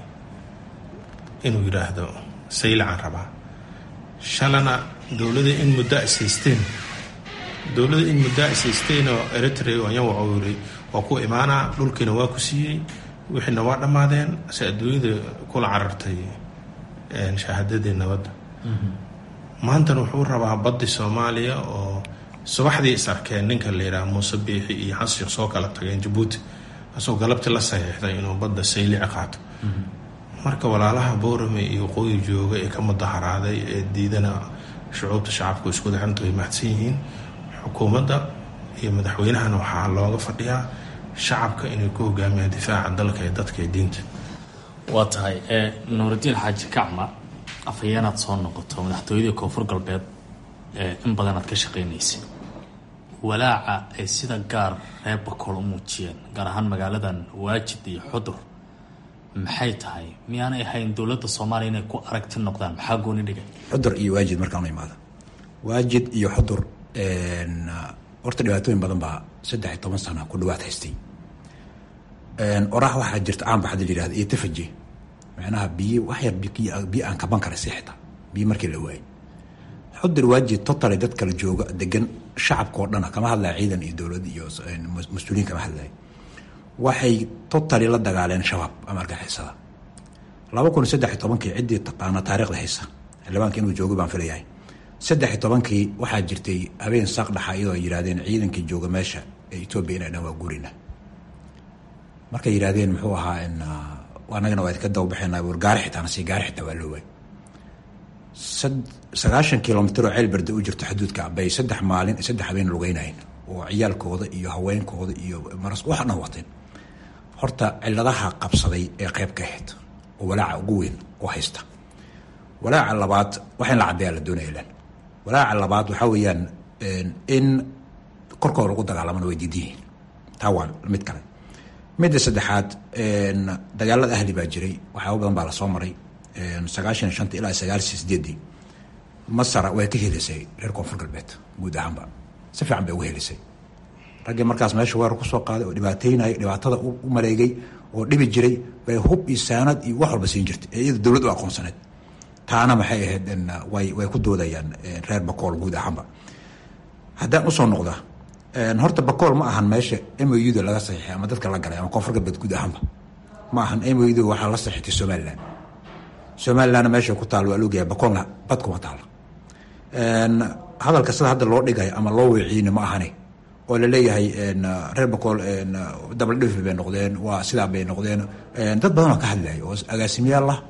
inuu yidhaahdo saylacan rabaa shalana dowlada in muddo ishaysteen dowlada in muddo ishaysteen oo eritrea anya waxuu yiri waa ku imaanaa dhulkiina waa ku siiyey wixiina waa dhammaadeen se adduunyada kula carartay shahaadadii nabadda maantana wuxuu rabaa baddi soomaaliya oo subaxdii is arkeen ninka la yidhaha muuse biixi iyo xasan sheekh soo kala tageen jabuuti asagoo galabtii la saxiixday inuu badda saylici qaato marka walaalaha boorame iyo waqooyi jooga ee ka mudaharaaday ee diidana shucuubta shacabku isku daxanta way mahadsan yihiin xukuumadda iyo madaxweynahana waxaa looga fadhiyaa shacabka inay ku hogaamiyaan difaaca dalka ee dadka ee diinta waa tahay nuuridiin xaaji kacma afhayeenaad soo noqoto madaxtooyadii koonfur galbeed in badan aad ka shaqaynaysay walaaca ay sida gaar reer bakool u muujiyeen gaar ahaan magaaladan waajid iyo xudur maxay tahay miyaanay ahayn dowladda soomaaliya inay ku aragti noqdaan maxaa gooni dhigay xudur iyo waajid markaan u imaado waajid iyo xudur horta dhibaatooyin badan baa saddex iyo toban sana ku dhawaad haystay orax waxaa jirta caan baxda la yihahda iyo tafaje macnaha biyo wax yar biyo aan kaban kara si xitaa biyo markii la waayay xudur waajid totally dad kala jooga degan shacabka oo dhana kama hadlaya ciidan iyo dowlad iyo mas-uuliyiin kama hadlaya waxay totally la dagaaleen shabaab ama argixisada laba kun saddex iyo tobankii ciddii taqaana taarikhda haysa xildhibaanka inuu joogo baan filayahay saddex iyo tobankii waxaa jirtay habeen saaq dhaxa iyadoo ay yidhahdeen ciidankii jooga meesha ee etoobiya inay dhan waa gurina markay yidhahdeen muxuu ahaa anagana waa idka dababaxeena war gaari xitaa nasi gaari xitaa waa loo waay sagaashan kilomitr oo ceel berde u jirto xuduudka bay saddex maalin saddex habeen lugeynayeen oo ciyaalkooda iyo haweenkooda iyo maras waxa dhan wateen horta ciladaha qabsaday ee qeyb ka ahayd oo walaaca ugu weyn oo haysta walaaca labaad wax in la caddeeyaa la doonaya ilan walaaca labaad waxaa weeyaan in korkooda lagu dagaalamana way diidan yihiin taa waa mid kale midda saddexaad dagaalada ahli baa jiray waxyaaba badan baa lasoo maray sagaashan iyo shanta ilaa sagaashan sideedii masar way ka helisay reer koonfur galbeed guud ahaanba si fiican bay uga helisay raggii markaas meesha weerar kusoo qaaday oo dhibaateynayay dhibaatada u maleegay oo dhibi jiray bay hub iyo saanad iyo wax walba siin jirtay ee iyada dowlad u aqoonsaneed taana maxay ahayd way way ku doodayaan reer bakool guud ahaanba haddaan usoo noqda horta bakool ma ahan meesha moyuda laga saxiixay ama dadka la galay ama koonfur galbeed guud ahaanba ma ahan moyuda waxaa la saxiixtay somalilan somalilandna meesha ku taal waa loogayaa bakoolna bad kuma taalo hadalka sida hadda loo dhigay ama loo weeciina ma ahane oo laleeyahay reer bakool dabaldhif bay noqdeen waa sidaa bay noqdeen dad badan oo ka hadlaya oo agaasimayaal ah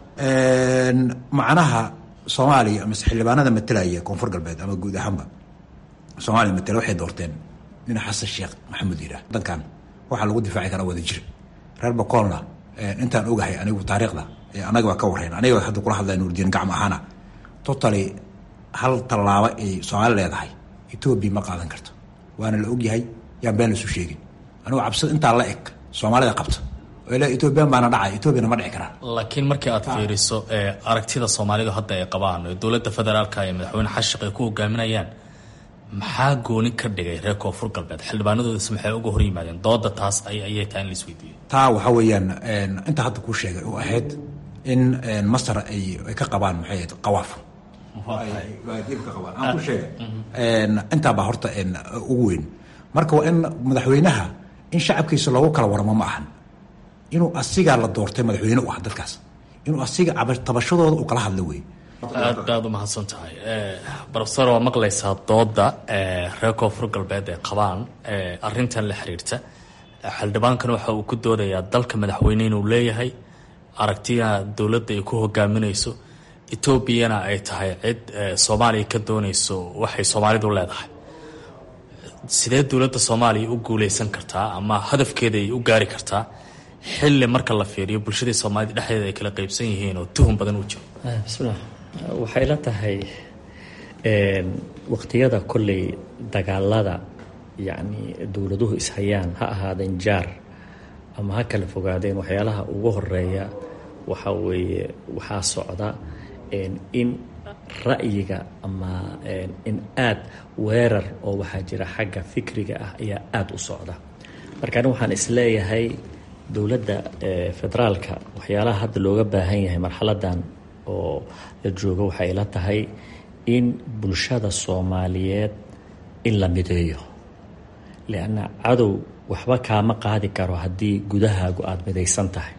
macnaha soomaaliya amase xildhibaanada matalaya koonfur galbeed ama guud ahaanba soomaaliya matala waxay doorteen nin xasan sheekh maxamuud yidhaah dankan waxaa lagu difaaci karaa wada jir reer bakoolna intaan ogahay anigu taariikhda anaga waa ka warrayn aniga hadda kula hadlaya nuurdiin gacmo ahaana totally hal tallaabo ay soomaali leedahay etoobiya ma qaadan karto waana la ogyahay yaan been laisu sheegin anigu cabsida intaa la eg soomaalida qabta oo ila etoobiyaan baana dhacay etoobiyana ma dhici karaan laakiin markii aad fiiriso aragtida soomaalidu hadda ay qabaan ee dowladda federaalka ee madaxweyne xashiq ay ku hogaaminayaan maxaa gooni ka dhigay reer koonfur galbeed xildhibaanadoodis maxay uga hor yimaadeen dooda taas ayay tahay in la isweydiiyo taa waxaa weeyaan inta hadda kuu sheegay oo ahayd in masar ay ka qabaan maxay ahayd qawaaf aan ku sheegay intaabaa horta ugu weyn marka waa in madaxweynaha in shacabkiisa loogu kala waramo ma ahan inuu asigaa la doortay madaxweyne u ah dadkaas inuu asiga tabashadooda u kala hadlo wey aad baad u mahadsan tahay rofesor waa maqlaysaa dooda reer koonfur galbeed ee qabaan arintan la xiriirta xildhibaankan waxa uu ku doodayaa dalka madaxweyne inuu leeyahay aragtiya dowladda ay ku hogaaminayso etoobiyana ay tahay cid soomaaliya ka doonayso waxay soomaalidu leedahay sidee dowladda soomaaliya u guuleysan kartaa ama hadafkeeda ay u gaari kartaa xilli marka la fiiriyo bulshadii soomaalida dhexdeeda ay kala qeybsan yihiin oo tuhun badan uu jiro bismillah waxay la tahay waqtiyada kolley dagaalada yacni dowladuhu ishayaan ha ahaadeen jaar ama ha kala fogaadeen waxyaalaha ugu horeeya waxa weeye waxaa socda in ra'yiga ama in aada weerar oo waxaa jira xagga fikriga ah ayaa aada u socda marka ani waxaan isleeyahay dowladda federaalka waxyaalaha hadda looga baahan yahay marxaladan oo la joogo waxay la tahay in bulshada soomaaliyeed in la mideeyo lianna cadow waxba kaama qaadi karo haddii gudahaagu aada midaysan tahay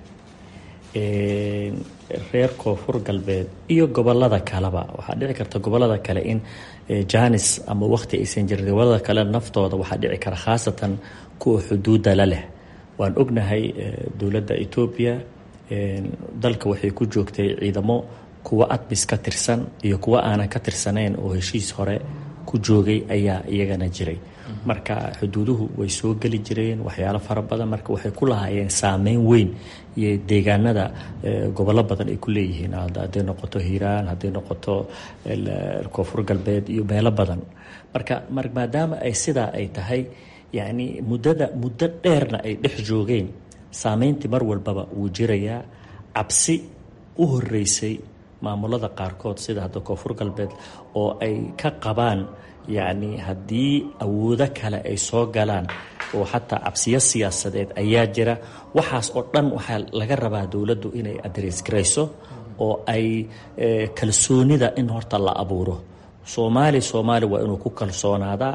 reer koonfur galbeed iyo gobolada kaleba waxaa dhici karta gobolada kale in janis ama waqti aysan jirin gobolada kale naftooda waxaa dhici kara khaasatan kuwa xuduudda la leh waan ognahay dowladda etoobiya dalka waxay ku joogtay ciidamo kuwa admis ka tirsan iyo kuwa aanan ka tirsanayn oo heshiis hore ku joogay ayaa iyagana jiray marka xuduuduhu way soo geli jireen waxyaalo fara badan marka waxay ku lahaayeen saameyn weyn iyo deegaanada gobollo badan ay ku leeyihiin hadday noqoto hiiraan hadday noqoto koonfur galbeed iyo meelo badan marka maadaama ay sidaa ay tahay yacni muddada muddo dheerna ay dhex joogeen saameyntii mar walbaba wuu jirayaa cabsi u horeysay maamulada qaarkood sida hadda koonfur galbeed oo ay ka qabaan yacni haddii awoodo kale ay soo galaan oo xataa cabsiyo siyaasadeed ayaa jira waxaas oo dhan waxaa laga rabaa dowladdu inay adres garayso oo ay kalsoonida in horta la abuuro soomaali soomaali waa inuu ku kalsoonaadaa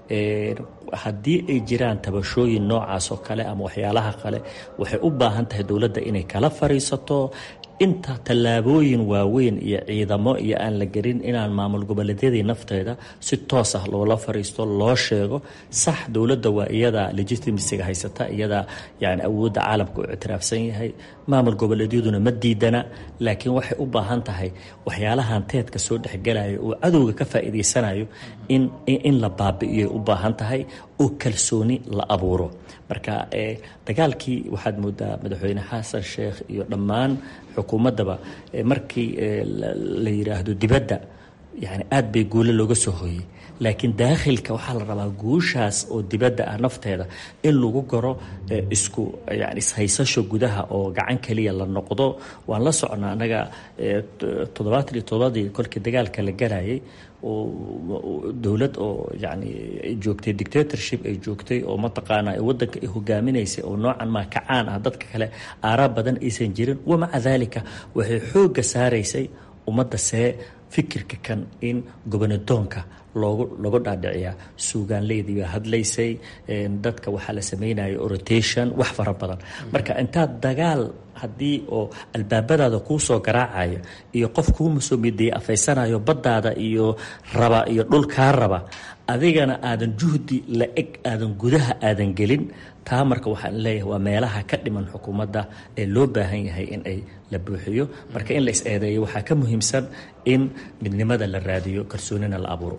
haddii ay jiraan tabashooyin noocaas oo kale ama waxyaalaha kale waxay u baahan tahay dowladda inay kala fariisato inta tallaabooyin waaweyn iyo ciidamo iyo aan la gelin inaan maamul goboleedyadii nafteeda si toos ah loola fariisto loo sheego sax dowladda waa iyada legitimasiga haysata iyada yani awoodda caalamka u ictiraafsan yahay maamul goboleedyaduna ma diidana laakiin waxay u baahan tahay waxyaalahan teedka soo dhexgelayo oo cadowga ka faa'iidaysanayo in in la baabi'iyay u baahan tahay oo kalsooni la abuuro marka dagaalkii waxaad moodaa madaxweyne xasan sheekh iyo dhammaan xukuumaddaba markii la yidhaahdo dibadda yani aad bay guulo looga soo hooyey laakiin daakhilka waxaa la rabaa guushaas oo dibadda ah nafteeda in lagu garo isku yani ishaysasho gudaha oo gacan keliya la noqdo waan la socnaa annaga toddobaatan iyo toddobadii kolkii dagaalka la galayay oo dowlad oo yani ay joogtay dictatorship ay joogtay oo mataqaanaa waddanka ay hogaaminaysay oo noocan maa kacaan ah dadka kale aaraa badan aysan jirin wamaca daalika waxay xoogga saaraysay ummadda see fikirka kan in gobonadoonka loogu lagu dhaadhiciyaa suugaanleydii baa hadlaysay dadka waxaa la sameynaya rotation wax fara badan marka intaad dagaal haddii oo albaabadaada kuu soo garaacaya iyo qof kuuma soo mideeya afaysanayo baddaada iyo raba iyo dhul kaa raba adigana aadan juhdi la eg aadan gudaha aadan gelin taa marka waxaan leeyahay waa meelaha ka dhiman xukuumadda ee loo baahan yahay in ay la buuxiyo marka in la is eedeeyo waxaa ka muhiimsan in midnimada la raadiyo kalsoonina la abuuro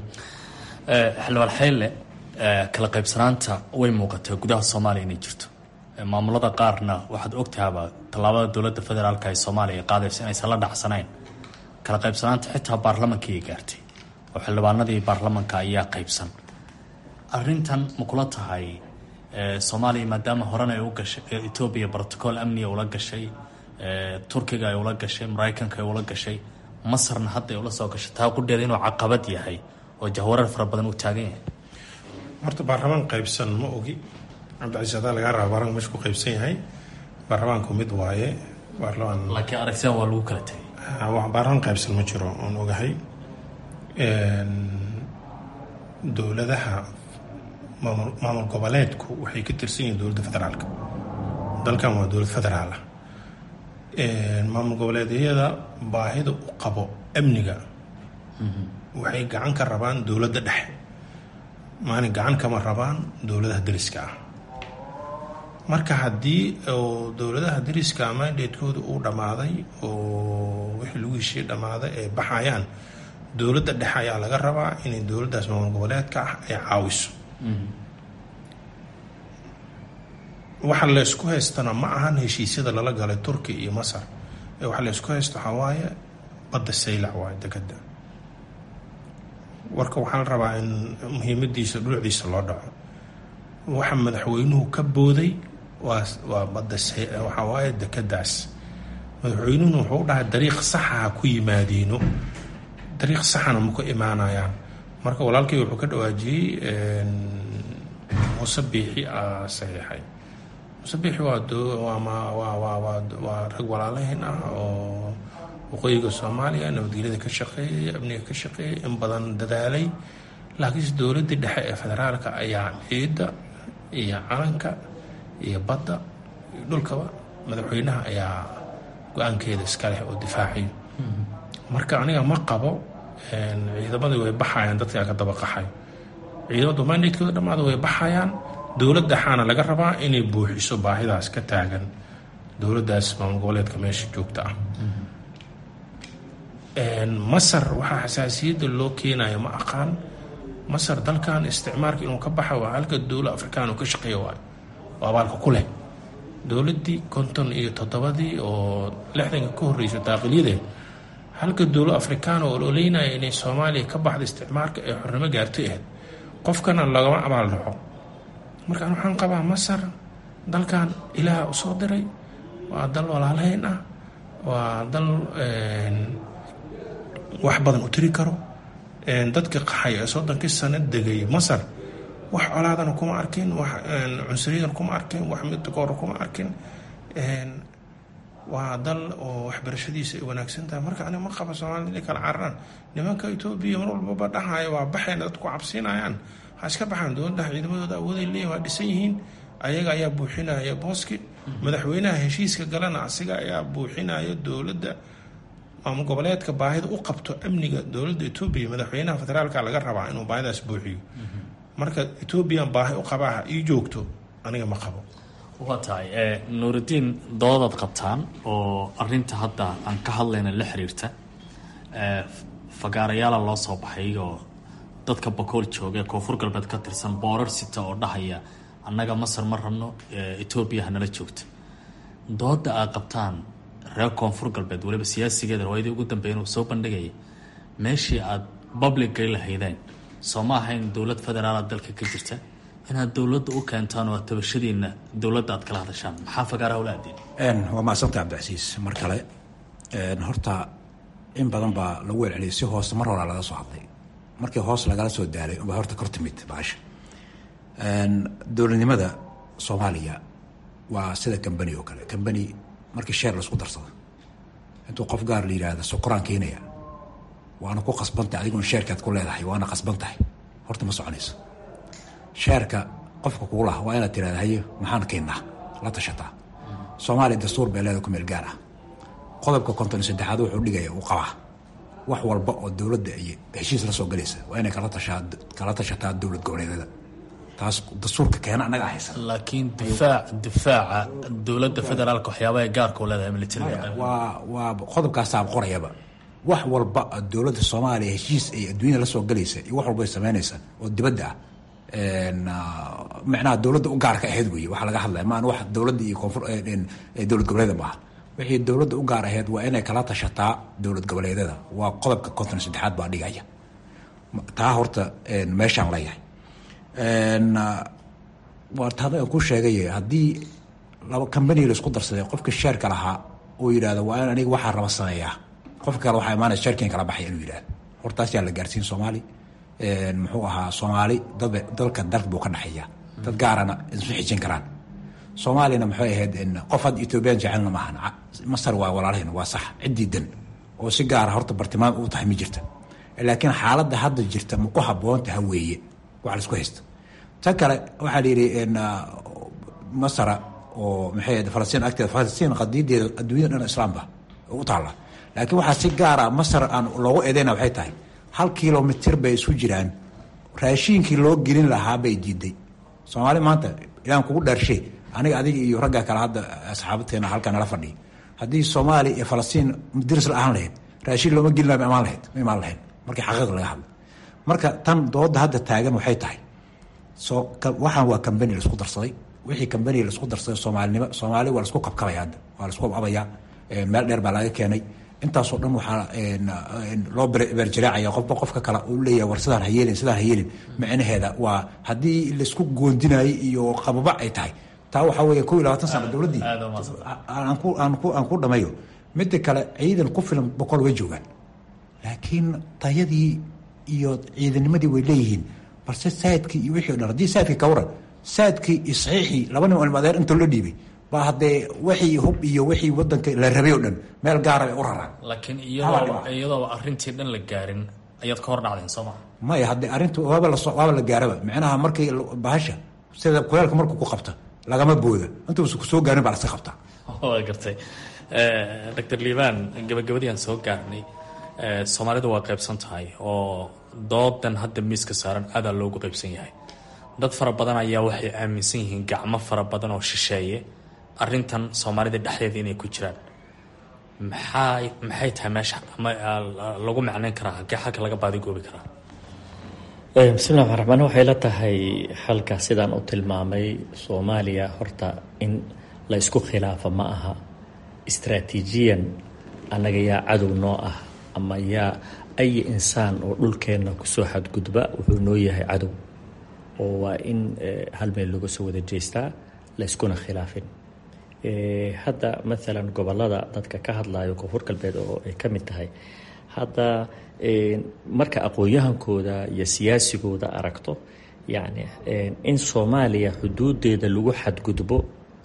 xildhibaan xeyle kala qaybsanaanta way muuqataa gudaha soomaaliya inay jirto maamulada qaarna waxaad ogtahaaba tallaabada dowladda federaalka ee soomaaliya ay qaadayso inaysan la dhacsanayn kala qaybsanaanta xitaa baarlamankii ay gaartay oo xildhibaanadii baarlamanka ayaa qaybsan arintan ma kula tahay soomaaliya maadaama horena ay u gashay etoobiya brotocool amniga ula gashay turkiga ay ula gashay maraykanka ay ula gashay masarna hadda ay ula soo gashay taa qudheeda inuu caqabad yahay oo jahwareer fara badan uu taagan yahay horta baarlamaan qaybsan ma ogi cabdicasiis adaa lagaa raba baarlamanka meesha ku qaybsan yahay baarlamaanku mid waaye baarlamaan laakiin aragtidan waa lagu kala tegay baarlamaan qaybsan ma jiro oon ogahay dowladaha maamul maamul goboleedku waxay ka tirsan yihiin dowladda federaalka dalkan waa dowlad federaal ah maamul goboleedyada baahida u qabo amniga waxay gacan ka rabaan dowladda dhexe maalin gacan kama rabaan dowladaha dariska ah marka haddii oo dowladaha dariska mandatekooda uu dhammaaday oo wixii lagu heshiiye dhammaaday ay baxayaan dowladda dhexe ayaa laga rabaa inay dowladdaas maamul goboleedka ah ay caawiso waxa laysku haystana ma ahan heshiisyada lala galay turki iyo masar ee waxa laysku haysto waxaa waaye badda saylac waaye dekeda warka waxaa la rabaa in muhiimadiisa dhulucdiisa loo dhaco waxa madaxweynuhu ka booday waa waa badda waxaa waaye dekedaas madaxweynuhuna wuxuu u dhahay dariiq saxa ha ku yimaadiino dariiq saxana ma ku imaanayaan marka walaalkii wuxuu ka dhawaajiyey muuse biixi a saxiixay muuse biixi waa waa rag walaalaheen ah oo waqooyiga soomaaliya nabadgelyada ka shaqeeyay amniga ka shaqeeyay in badan dadaalay laakiinse dowladdii dhexe ee federaalka ayaa ciidda iyo calanka iyo badda iyo dhulkaba madaxweynaha ayaa go-aankeeda iska leh oo difaacayo marka aniga ma qabo ciidamadii way baxayaan dadkaa ka dabaqaxay ciidamadu mandatekooda dhammaada way baxayaan dowlad dhexaana laga rabaa inay buuxiso baahidaas ka taagan dowladdaas maamul goboleedka meesha joogta ah masar waxaa xasaasiyadda loo keenayo ma aqaan masar dalkan isticmaalka inuu ka baxa waa halka dowla afrikaan uu ka shaqeeya waayo oo abaalka ku leh dowladdii konton iyo toddobadii oo lixdanka ka horreysa daaqilyadeed halka dowla afrikaan oo ololeynaya inay soomaaliya ka baxda isticmaalka ee xornimo gaartay ahayd qofkana lagama abaal dhaxo markaan waxaan qabaa masar dalkan ilaaha u soo diray waa dal walaalahayn ah waa dal wax badan u tiri karo dadka qaxay ee soddonkii sano degay masar wax colaadana kuma arkin wax cunsuriyadana kuma arkin wax midkoora kuma arkin waa dal oo waxbarashadiisa ay wanaagsan tahay marka aniga ma qaba soomaalida inay kala cararaan nimanka etoobiya mar walbaba dhahaya waa baxayna dadku cabsiinayaan ha iska baxaan dowladdaha ciidamadooda awooday leeyihin waa dhisan yihiin ayaga ayaa buuxinaya booski madaxweynaha heshiiska galana asiga ayaa buuxinaya dowladda maamul goboleedka baahida u qabto amniga dowladda etoobiya madaxweynaha federaalka laga rabaa inuu baahidaas buuxiyo marka etoobiyan baahi u qabaaha ii joogto aniga ma qabo waa tahay nuuridiin doodaad qabtaan oo arinta hadda aan ka hadlayna la xiriirta fagaarayaala loo soo baxay oo dadka bakool jooga ee koonfur galbeed ka tirsan boorar sita oo dhahaya annaga masar ma rabno etoobiya hanala joogta dooda aad qabtaan reer koonfur galbeed waliba siyaasigeeda rawaayadii ugu dambeeya inuu soo bandhigaya meeshii aada publicay lahaydeen soo ma ahayn dowlad federaala dalka ka jirta inaad dowladda u keentaan oo tabashadiina dowladda aad kala hadashaan maxaa fagaaraha ula aadeen waa macsanta cabdicasiis mar kale horta in badan baa lagu welceliyay si hoose mar horaa laga soo hadlay markii hoos lagala soo daalay baa horta kor timid baasha dowladnimada soomaaliya waa sida kambani oo kale kambani markii sheer laisku darsado intuu qof gaar la yidhaahda sokoraan keenaya waana ku qasbantahay adiguna sheerkaad ku leedahay waana qasban tahay horta ma soconayso sheerka qofka kugu laha waa inaad tirahda haye maxaan keennaa la tashataa soomaaliya dastuur bee leeda ku meel gaar ah qodobka konton iyo saddexaad wuxuu dhigaya uu qabaa wax walba oo dowladda iyo heshiis la soo galaysa waa inay kala tashaa kala tashataa dowlad goboleedyada taas dastuurka keena annaga haysan laakiin difaac difaaca dowladda federaalka waxyaabaha gaarka u leedahay militariga waa waa qodobkaasaa qorayaba wax walba dowladda soomaaliya heshiis ay adduunyada la soo galaysa iyo wax walba ay samaynaysa oo dibadda ah micnaha dowladda u gaarka ahayd wey waxaa laga hadlaya maan wax dowladda iyo koonfur dowlad goboleeda maaha wixii dowladda u gaar ahayd waa inay kala tashataa dowlad goboleedyada waa qodobka konton saddexaad baa dhigaya taa horta meeshaan leeyahay watada aan ku sheegay haddii laba combani laisku darsaday qofka sheerka lahaa uu yidhahdo waa in aniga waxaa raba sameeyaa qofka kale waxaa imaanaya sheerkiin kala baxaya inuu yidhahdo hortaas yaa la gaarsiin soomaali muxuu ahaa soomaali dad dalka dalka buu ka dhexeeya dad gaarana isu xijin karaan soomaaliyana maxay ahayd qof hadda ethoobiyan jecelna maahan masar waa walaalahayn waa sax ciddii dan oo si gaara horta bartilmaam u tahay ma jirta laakiin xaaladda hadda jirta ma ku habboontaha weeye wax laisku haysta tan kale waxaa la yidhi masara oo maxay ahayd falastiin agteeda falastiin qadiideeda adduunyada dhan islaamba u taalla laakiin waxaa si gaara masar aan loogu eedeyna waxay tahay hal kilomitir bay isu jiraan raashiinkii loo gelin lahaa bay diiday soomaali maanta ilaan kugu dhaarshe aniga adiga iyo ragga kale hadda asxaabateena halkaa nala fadhiya haddii soomaaliya iyo falastiin diris la ahaan lahayd raashiin looma gelin laha ma imaan lahayd ma imaan lahayd markii xaqiiq laga hadla marka tan dooda hadda taagan waxay tahay soo waxaan waa cambani laisku darsaday wixii cambani laisku darsaday soomaalinimo soomaali waa laisku kabkabaya hadda waa laisku ababaya meel dheer baa laga keenay intaasoo dhan waxaa loo beerjiraacaya qofba qofka kale uu leeyahay war sidaan hayeelin sidaan hayeelin micnaheeda waa haddii laisku goondinayay iyo qababa ay tahay taa waxaa weeye kow iyo labaatan sano dowladdii aan ku aan ku aan ku dhamayo midda kale ciidan ku filan boqol way joogaan laakiin tayadii iyo ciidanimadii way leeyihiin balse saadkii iyo wixii o dhan haddii saadkii ka waran saadkii iyo saxiixii laba nin ilmadeer inta loo dhiibay baa haddee wixii hub iyo wixii wadanka la rabay o dhan meel gaara bay u raraan laakiin iyadoo iyadooba arrintii dhan la gaarin ayaad ka hor dhacdeen soo maa maya haddii arrintu waaba la waaba la gaaraba micnaha markii bahasha sida kuleelka markuu ku qabta lagama booda intuusa ku soo gaarin baa laska qabtaa waa gartay doctor liibaan gabagabadii aan soo gaarnay soomaalidu waa qaybsan tahay oo doodan hadda miiska saaran aadaa loogu qaybsan yahay dad fara badan ayaa waxay aaminsan yihiin gacmo fara badan oo shisheeye arrintan soomaalida dhexdeeda inay ku jiraan maxay maxay tahay meesha ama lagu macnayn karaa halkee xalka laga baadigoobi karaa bismillahi raxmaan raxmaan waxay la tahay xalka sidaan u tilmaamay soomaaliya horta in la isku khilaafo ma aha istraatiijiyan annaga yaa cadow noo ah ama yaa ay insaan oo dhulkeenna kusoo xadgudba wuxuu noo yahay cadow oo waa in hal meel laga soo wada jeestaa la iskuna khilaafin hadda maalan gobolada dadka ka hadlayo koonfur galbeed oo ay ka mid tahay hadda marka aqoon-yahankooda iyo siyaasigooda aragto yacni in soomaaliya xuduudeeda lagu xadgudbo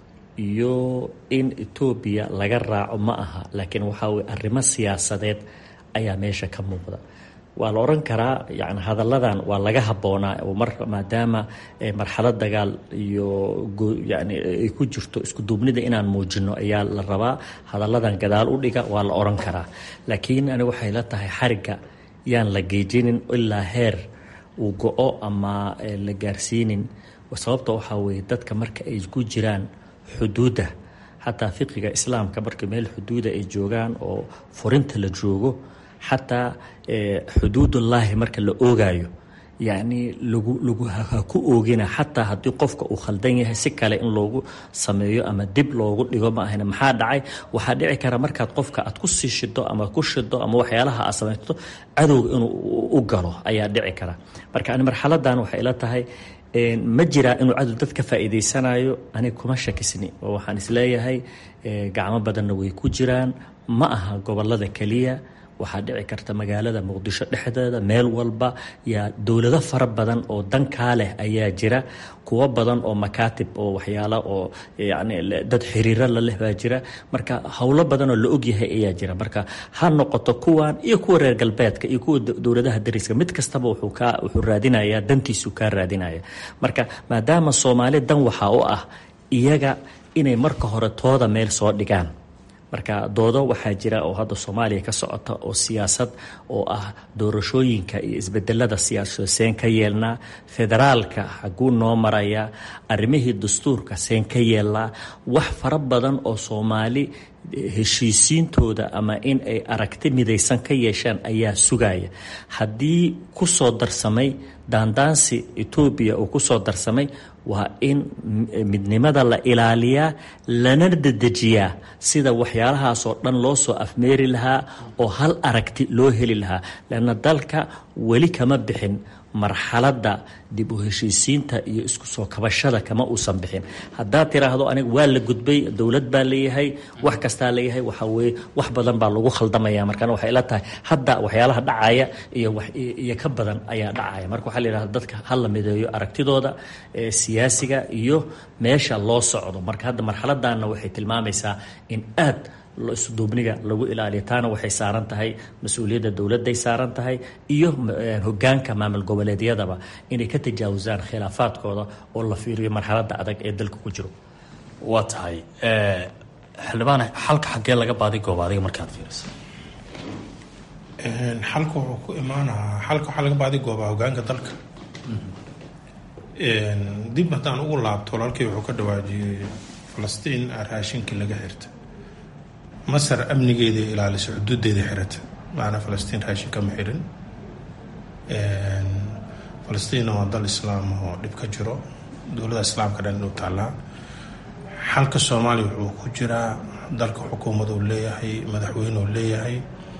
iyo in etoobiya laga raaco ma aha laakiin waxaa weye arrimo siyaasadeed ayaa meesha ka muuqda waa la odhan karaa yani hadalladan waa laga habboonaa oo mar maadaama marxalad dagaal iyo yani ay ku jirto isku duubnida inaan muujino ayaa la rabaa hadalladan gadaal u dhiga waa la odhan karaa laakiin ani waxay la tahay xarigga yaan la geejinin ilaa heer uu go-o ama la gaarsiinin sababta waxaa weeye dadka marka ay ku jiraan xuduudda xataa fiqiga islaamka marka meel xuduuda ay joogaan oo furinta la joogo xataa xuduudullaahi marka la oogaayo yacni lagu lagu ha ku oogina xataa haddii qofka uu khaldan yahay si kale in loogu sameeyo ama dib loogu dhigo ma ahayna maxaa dhacay waxaa dhici kara markaad qofka aad ku sii shido ama ku shido ama waxyaalaha aad samaysto cadowga inuu u galo ayaa dhici kara marka ani marxaladan waxay ila tahay ma jiraa inuu cadow dad ka faa'iidaysanayo aniga kuma shakisni oo waxaan isleeyahay gacmo badanna way ku jiraan ma aha gobolada keliya waxaa dhici karta magaalada muqdisho dhexdeeda meel walba yaa dowlado fara badan oo dankaa leh ayaa jira kuwo badan oo makaatib oo waxyaala oo yani dad xiriiro la leh baa jira marka howlo badan oo la ogyahay ayaa jira marka ha noqoto kuwan iyo kuwa reer galbeedka iyo kuwa dowladaha dariska mid kastaba wuxuu kaa wuxuu raadinayaa dantiisu kaa raadinaya marka maadaama soomaali dan waxaa u ah iyaga inay marka hore tooda meel soo dhigaan marka doodo waxaa jira oo hadda soomaaliya ka socota oo siyaasad oo ah doorashooyinka iyo isbedelada siyaasado seen ka yeelnaa federaalka xaguu noo maraya arrimihii dastuurka seen ka yeelnaa wax fara badan oo soomaali heshiisiintooda ama in ay aragti midaysan ka yeeshaan ayaa sugaya haddii ku soo darsamay daandaansi etoobiya uu ku soo darsamay waa in midnimada la ilaaliyaa lana dedejiyaa sida waxyaalahaasoo dhan loo soo afmeeri lahaa oo hal aragti loo heli lahaa leanna dalka weli kama bixin marxaladda dib u heshiisiinta iyo isku soo kabashada kama uusan bixin haddaad tiraahdo aniga waa la gudbay dowlad baa leeyahay wax kastaa leeyahay waxaa weeye wax badan baa lagu khaldamaya markana waxay ila tahay hadda waxyaalaha dhacaya iyo iyo ka badan ayaa dhacaya marka waxaa la yidhahda dadka ha la mideeyo aragtidooda siyaasiga iyo meesha loo socdo marka hadda marxaladanna waxay tilmaamaysaa in aad isduubniga lagu ilaaliyo taana waxay saaran tahay mas-uuliyadda dowladday saaran tahay iyo hogaanka maamul goboleedyadaba inay ka tajaawusaan khilaafaadkooda oo la fiiriyo marxaladda adag ee dalka ku jiro waa tahay xildhibaan xalka xaggee laga baadi gooba adiga markaad fiiriso xalka wuxuu ku imaanahaa xalka waxaa laga baadi goobaa hogaanka dalka dib haddaan ugu laabto walaalkii wuxuu ka dhawaajiyey falastiin raashinkii laga xirta masar amnigeeda ilaaliso xuduudeeda xirata macnaa falastiin raashin kama xirin falastiinna waa dal islaam oo dhib ka jiro dowladda islaamka dhan inuu taallaa xalka soomaaliya wuxuu ku jiraa dalka xukuumaduu leeyahay madaxweyneu leeyahay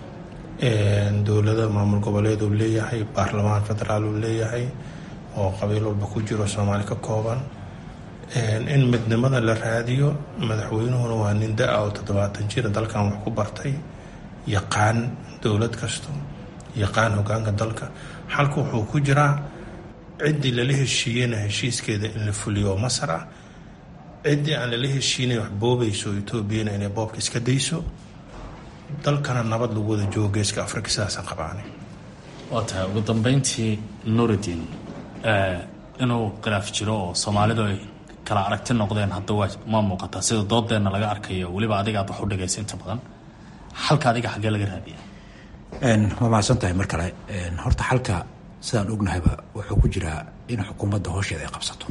dowlada maamul goboleeduu leeyahay baarlamaan federaaluu leeyahay oo qabiil walba ku jiro soomaali ka kooban in midnimada la raadiyo madaxweynuhuna waa nin da-a oo toddobaatan jira dalkan wax ku bartay yaqaan dowlad kasto yaqaan hogaanka dalka xalka wuxuu ku jiraa ciddii lala heshiiyeyna heshiiskeeda in la fuliyo oo masar ah ciddii aan lala heshiinay wax boobayso etoobiyana inay boobka iska dayso dalkana nabad lagu wada joogo geeska afrika sidaasaan qabaanay waa tahay ugu dambeyntii nuuridiin inuu khilaaf jiro oo soomaalidu ay kala aragti noqdeen hadda waa ma muuqataa sida doodeenna laga arkayo weliba adiga aad wax u dhagaysa inta badan xalka adiga xaggee laga raadiya waa mahadsan tahay mar kale horta xalka sidaan ognahayba wuxuu ku jiraa in xukuumadda hoosheeda ay qabsato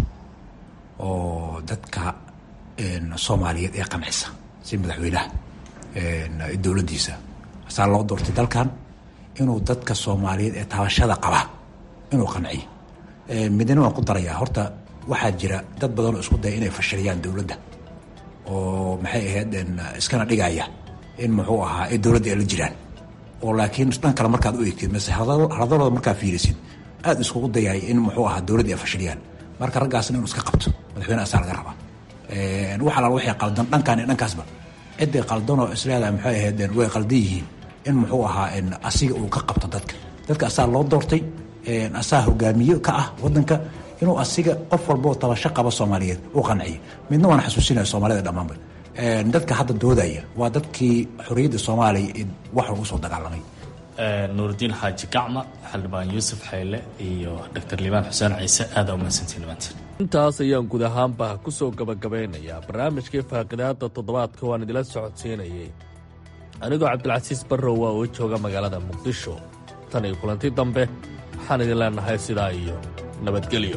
oo dadka soomaaliyeed ee qancisa si madaxweynaha dowladdiisa asaa loo doortay dalkan inuu dadka soomaaliyeed ee taabashada qaba inuu qanciyo midna waan ku darayaa horta waxaa jira dad badan oo isku daya inay fashiliyaan dowladda oo maxay ahayd iskana dhigaya in muxuu ahaa ee dowladda ay la jiraan oo laakiin dhan kale markaad u eegtid mase haladalooda markaa fiirisid aada iskugu dayay in muxuu ahaa dowladda ay fashiliyaan marka raggaasna inuu iska qabto madaxweyne asaa laga rabaa wax alaal waxay qaldan dhankaan iyo dhankaasba ciday qaldanoo isleedahay maxay ahayd way qaldan yihiin in muxuu ahaa asiga uu ka qabto dadka dadka asaa loo doortay asaa hogaamiye ka ah wadanka inuu asiga qof walboo tabasho qaba soomaaliyeed u qanciyo midna waan xasuusinaya soomaalida dhammaanba dadka hadda doodaya waa dadkii xorriyadda soomaaliya wax lagu soo dagaalamay nuuridiin xaaji gacma xildhibaan yuusuf xayle iyo doctor liibaan xuseen ciise aada umahadsantiin maanta intaas ayaan guud ahaanba ku soo gabagabeynayaa barnaamijkii faaqidaada toddobaadka waan idila socodsiinayay anigoo cabdilcasiis barrow waa uu jooga magaalada muqdisho tan iyo kulanti dambe waxaan idin leenahay sidaa iyo nabadgelyo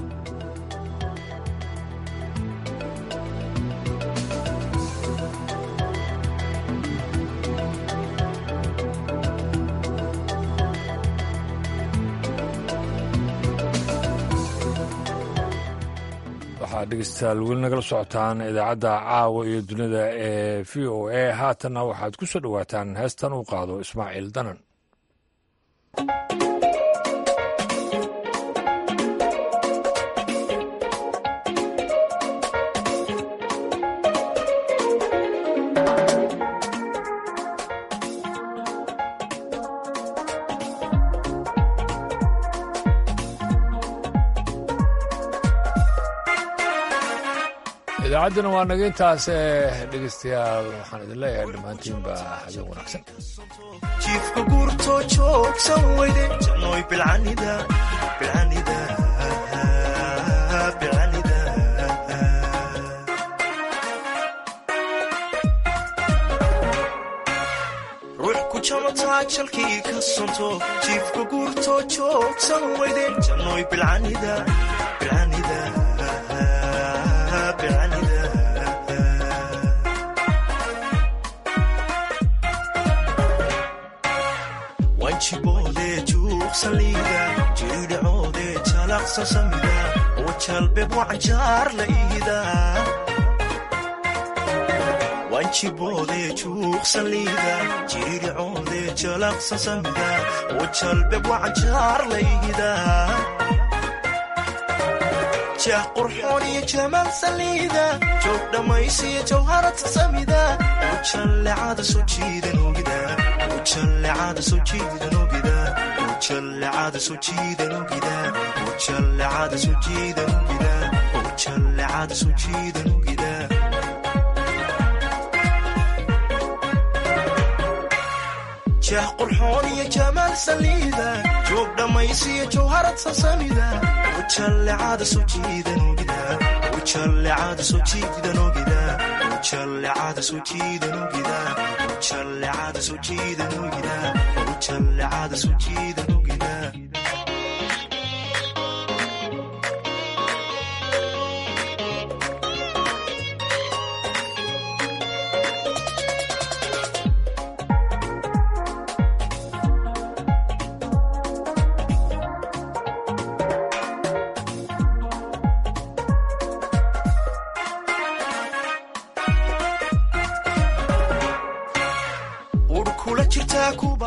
waxaad dhegeystayaal weli nagala socotaan idaacadda caawa iyo dunida ee v o a haatanna waxaad ku soo dhowaataan heestan uu qaado ismaaciil danan idaacadduna waa naga intaas dhegeystayaal waxaan idin leeyahay dhammaantiinba habeen wanaagsan jiifka guurtoo joogsan weyde janooy bilcanida bilcanida bilcanida ruux ku jamataa jalkii ka sonto jiifka guurtoo joogsan weyde janooy bilcanida bilcanida bilcanida wanjiboodee juuqsaliida jiidhacoodee jalaqsa samida oo jalbeb wacanjaar la iida wanjiboodee juuqsaliida jiidhacoodee jalaqsa samida oo jalbeb wacanjaar la iida jah qurxoon iyo jamaal saliida joog dhammaysiyo jawharata samida ujallecada soo jiidan ogida ujallecada soo jiidan ogida ujallecada soo jiidan ogida ujallecada soo jiidan ogida ujallecada soo jiidan ogida jah qurxoon iyo jamaal saliida joog dhammaysiyo jawharad sasamida ujallecada soo jiidan ogida ujallecada soo jiidan ogida ujallecada soo jiidan ogida ujallecada soo jiidan ogida ujallecada soo jiidan ogida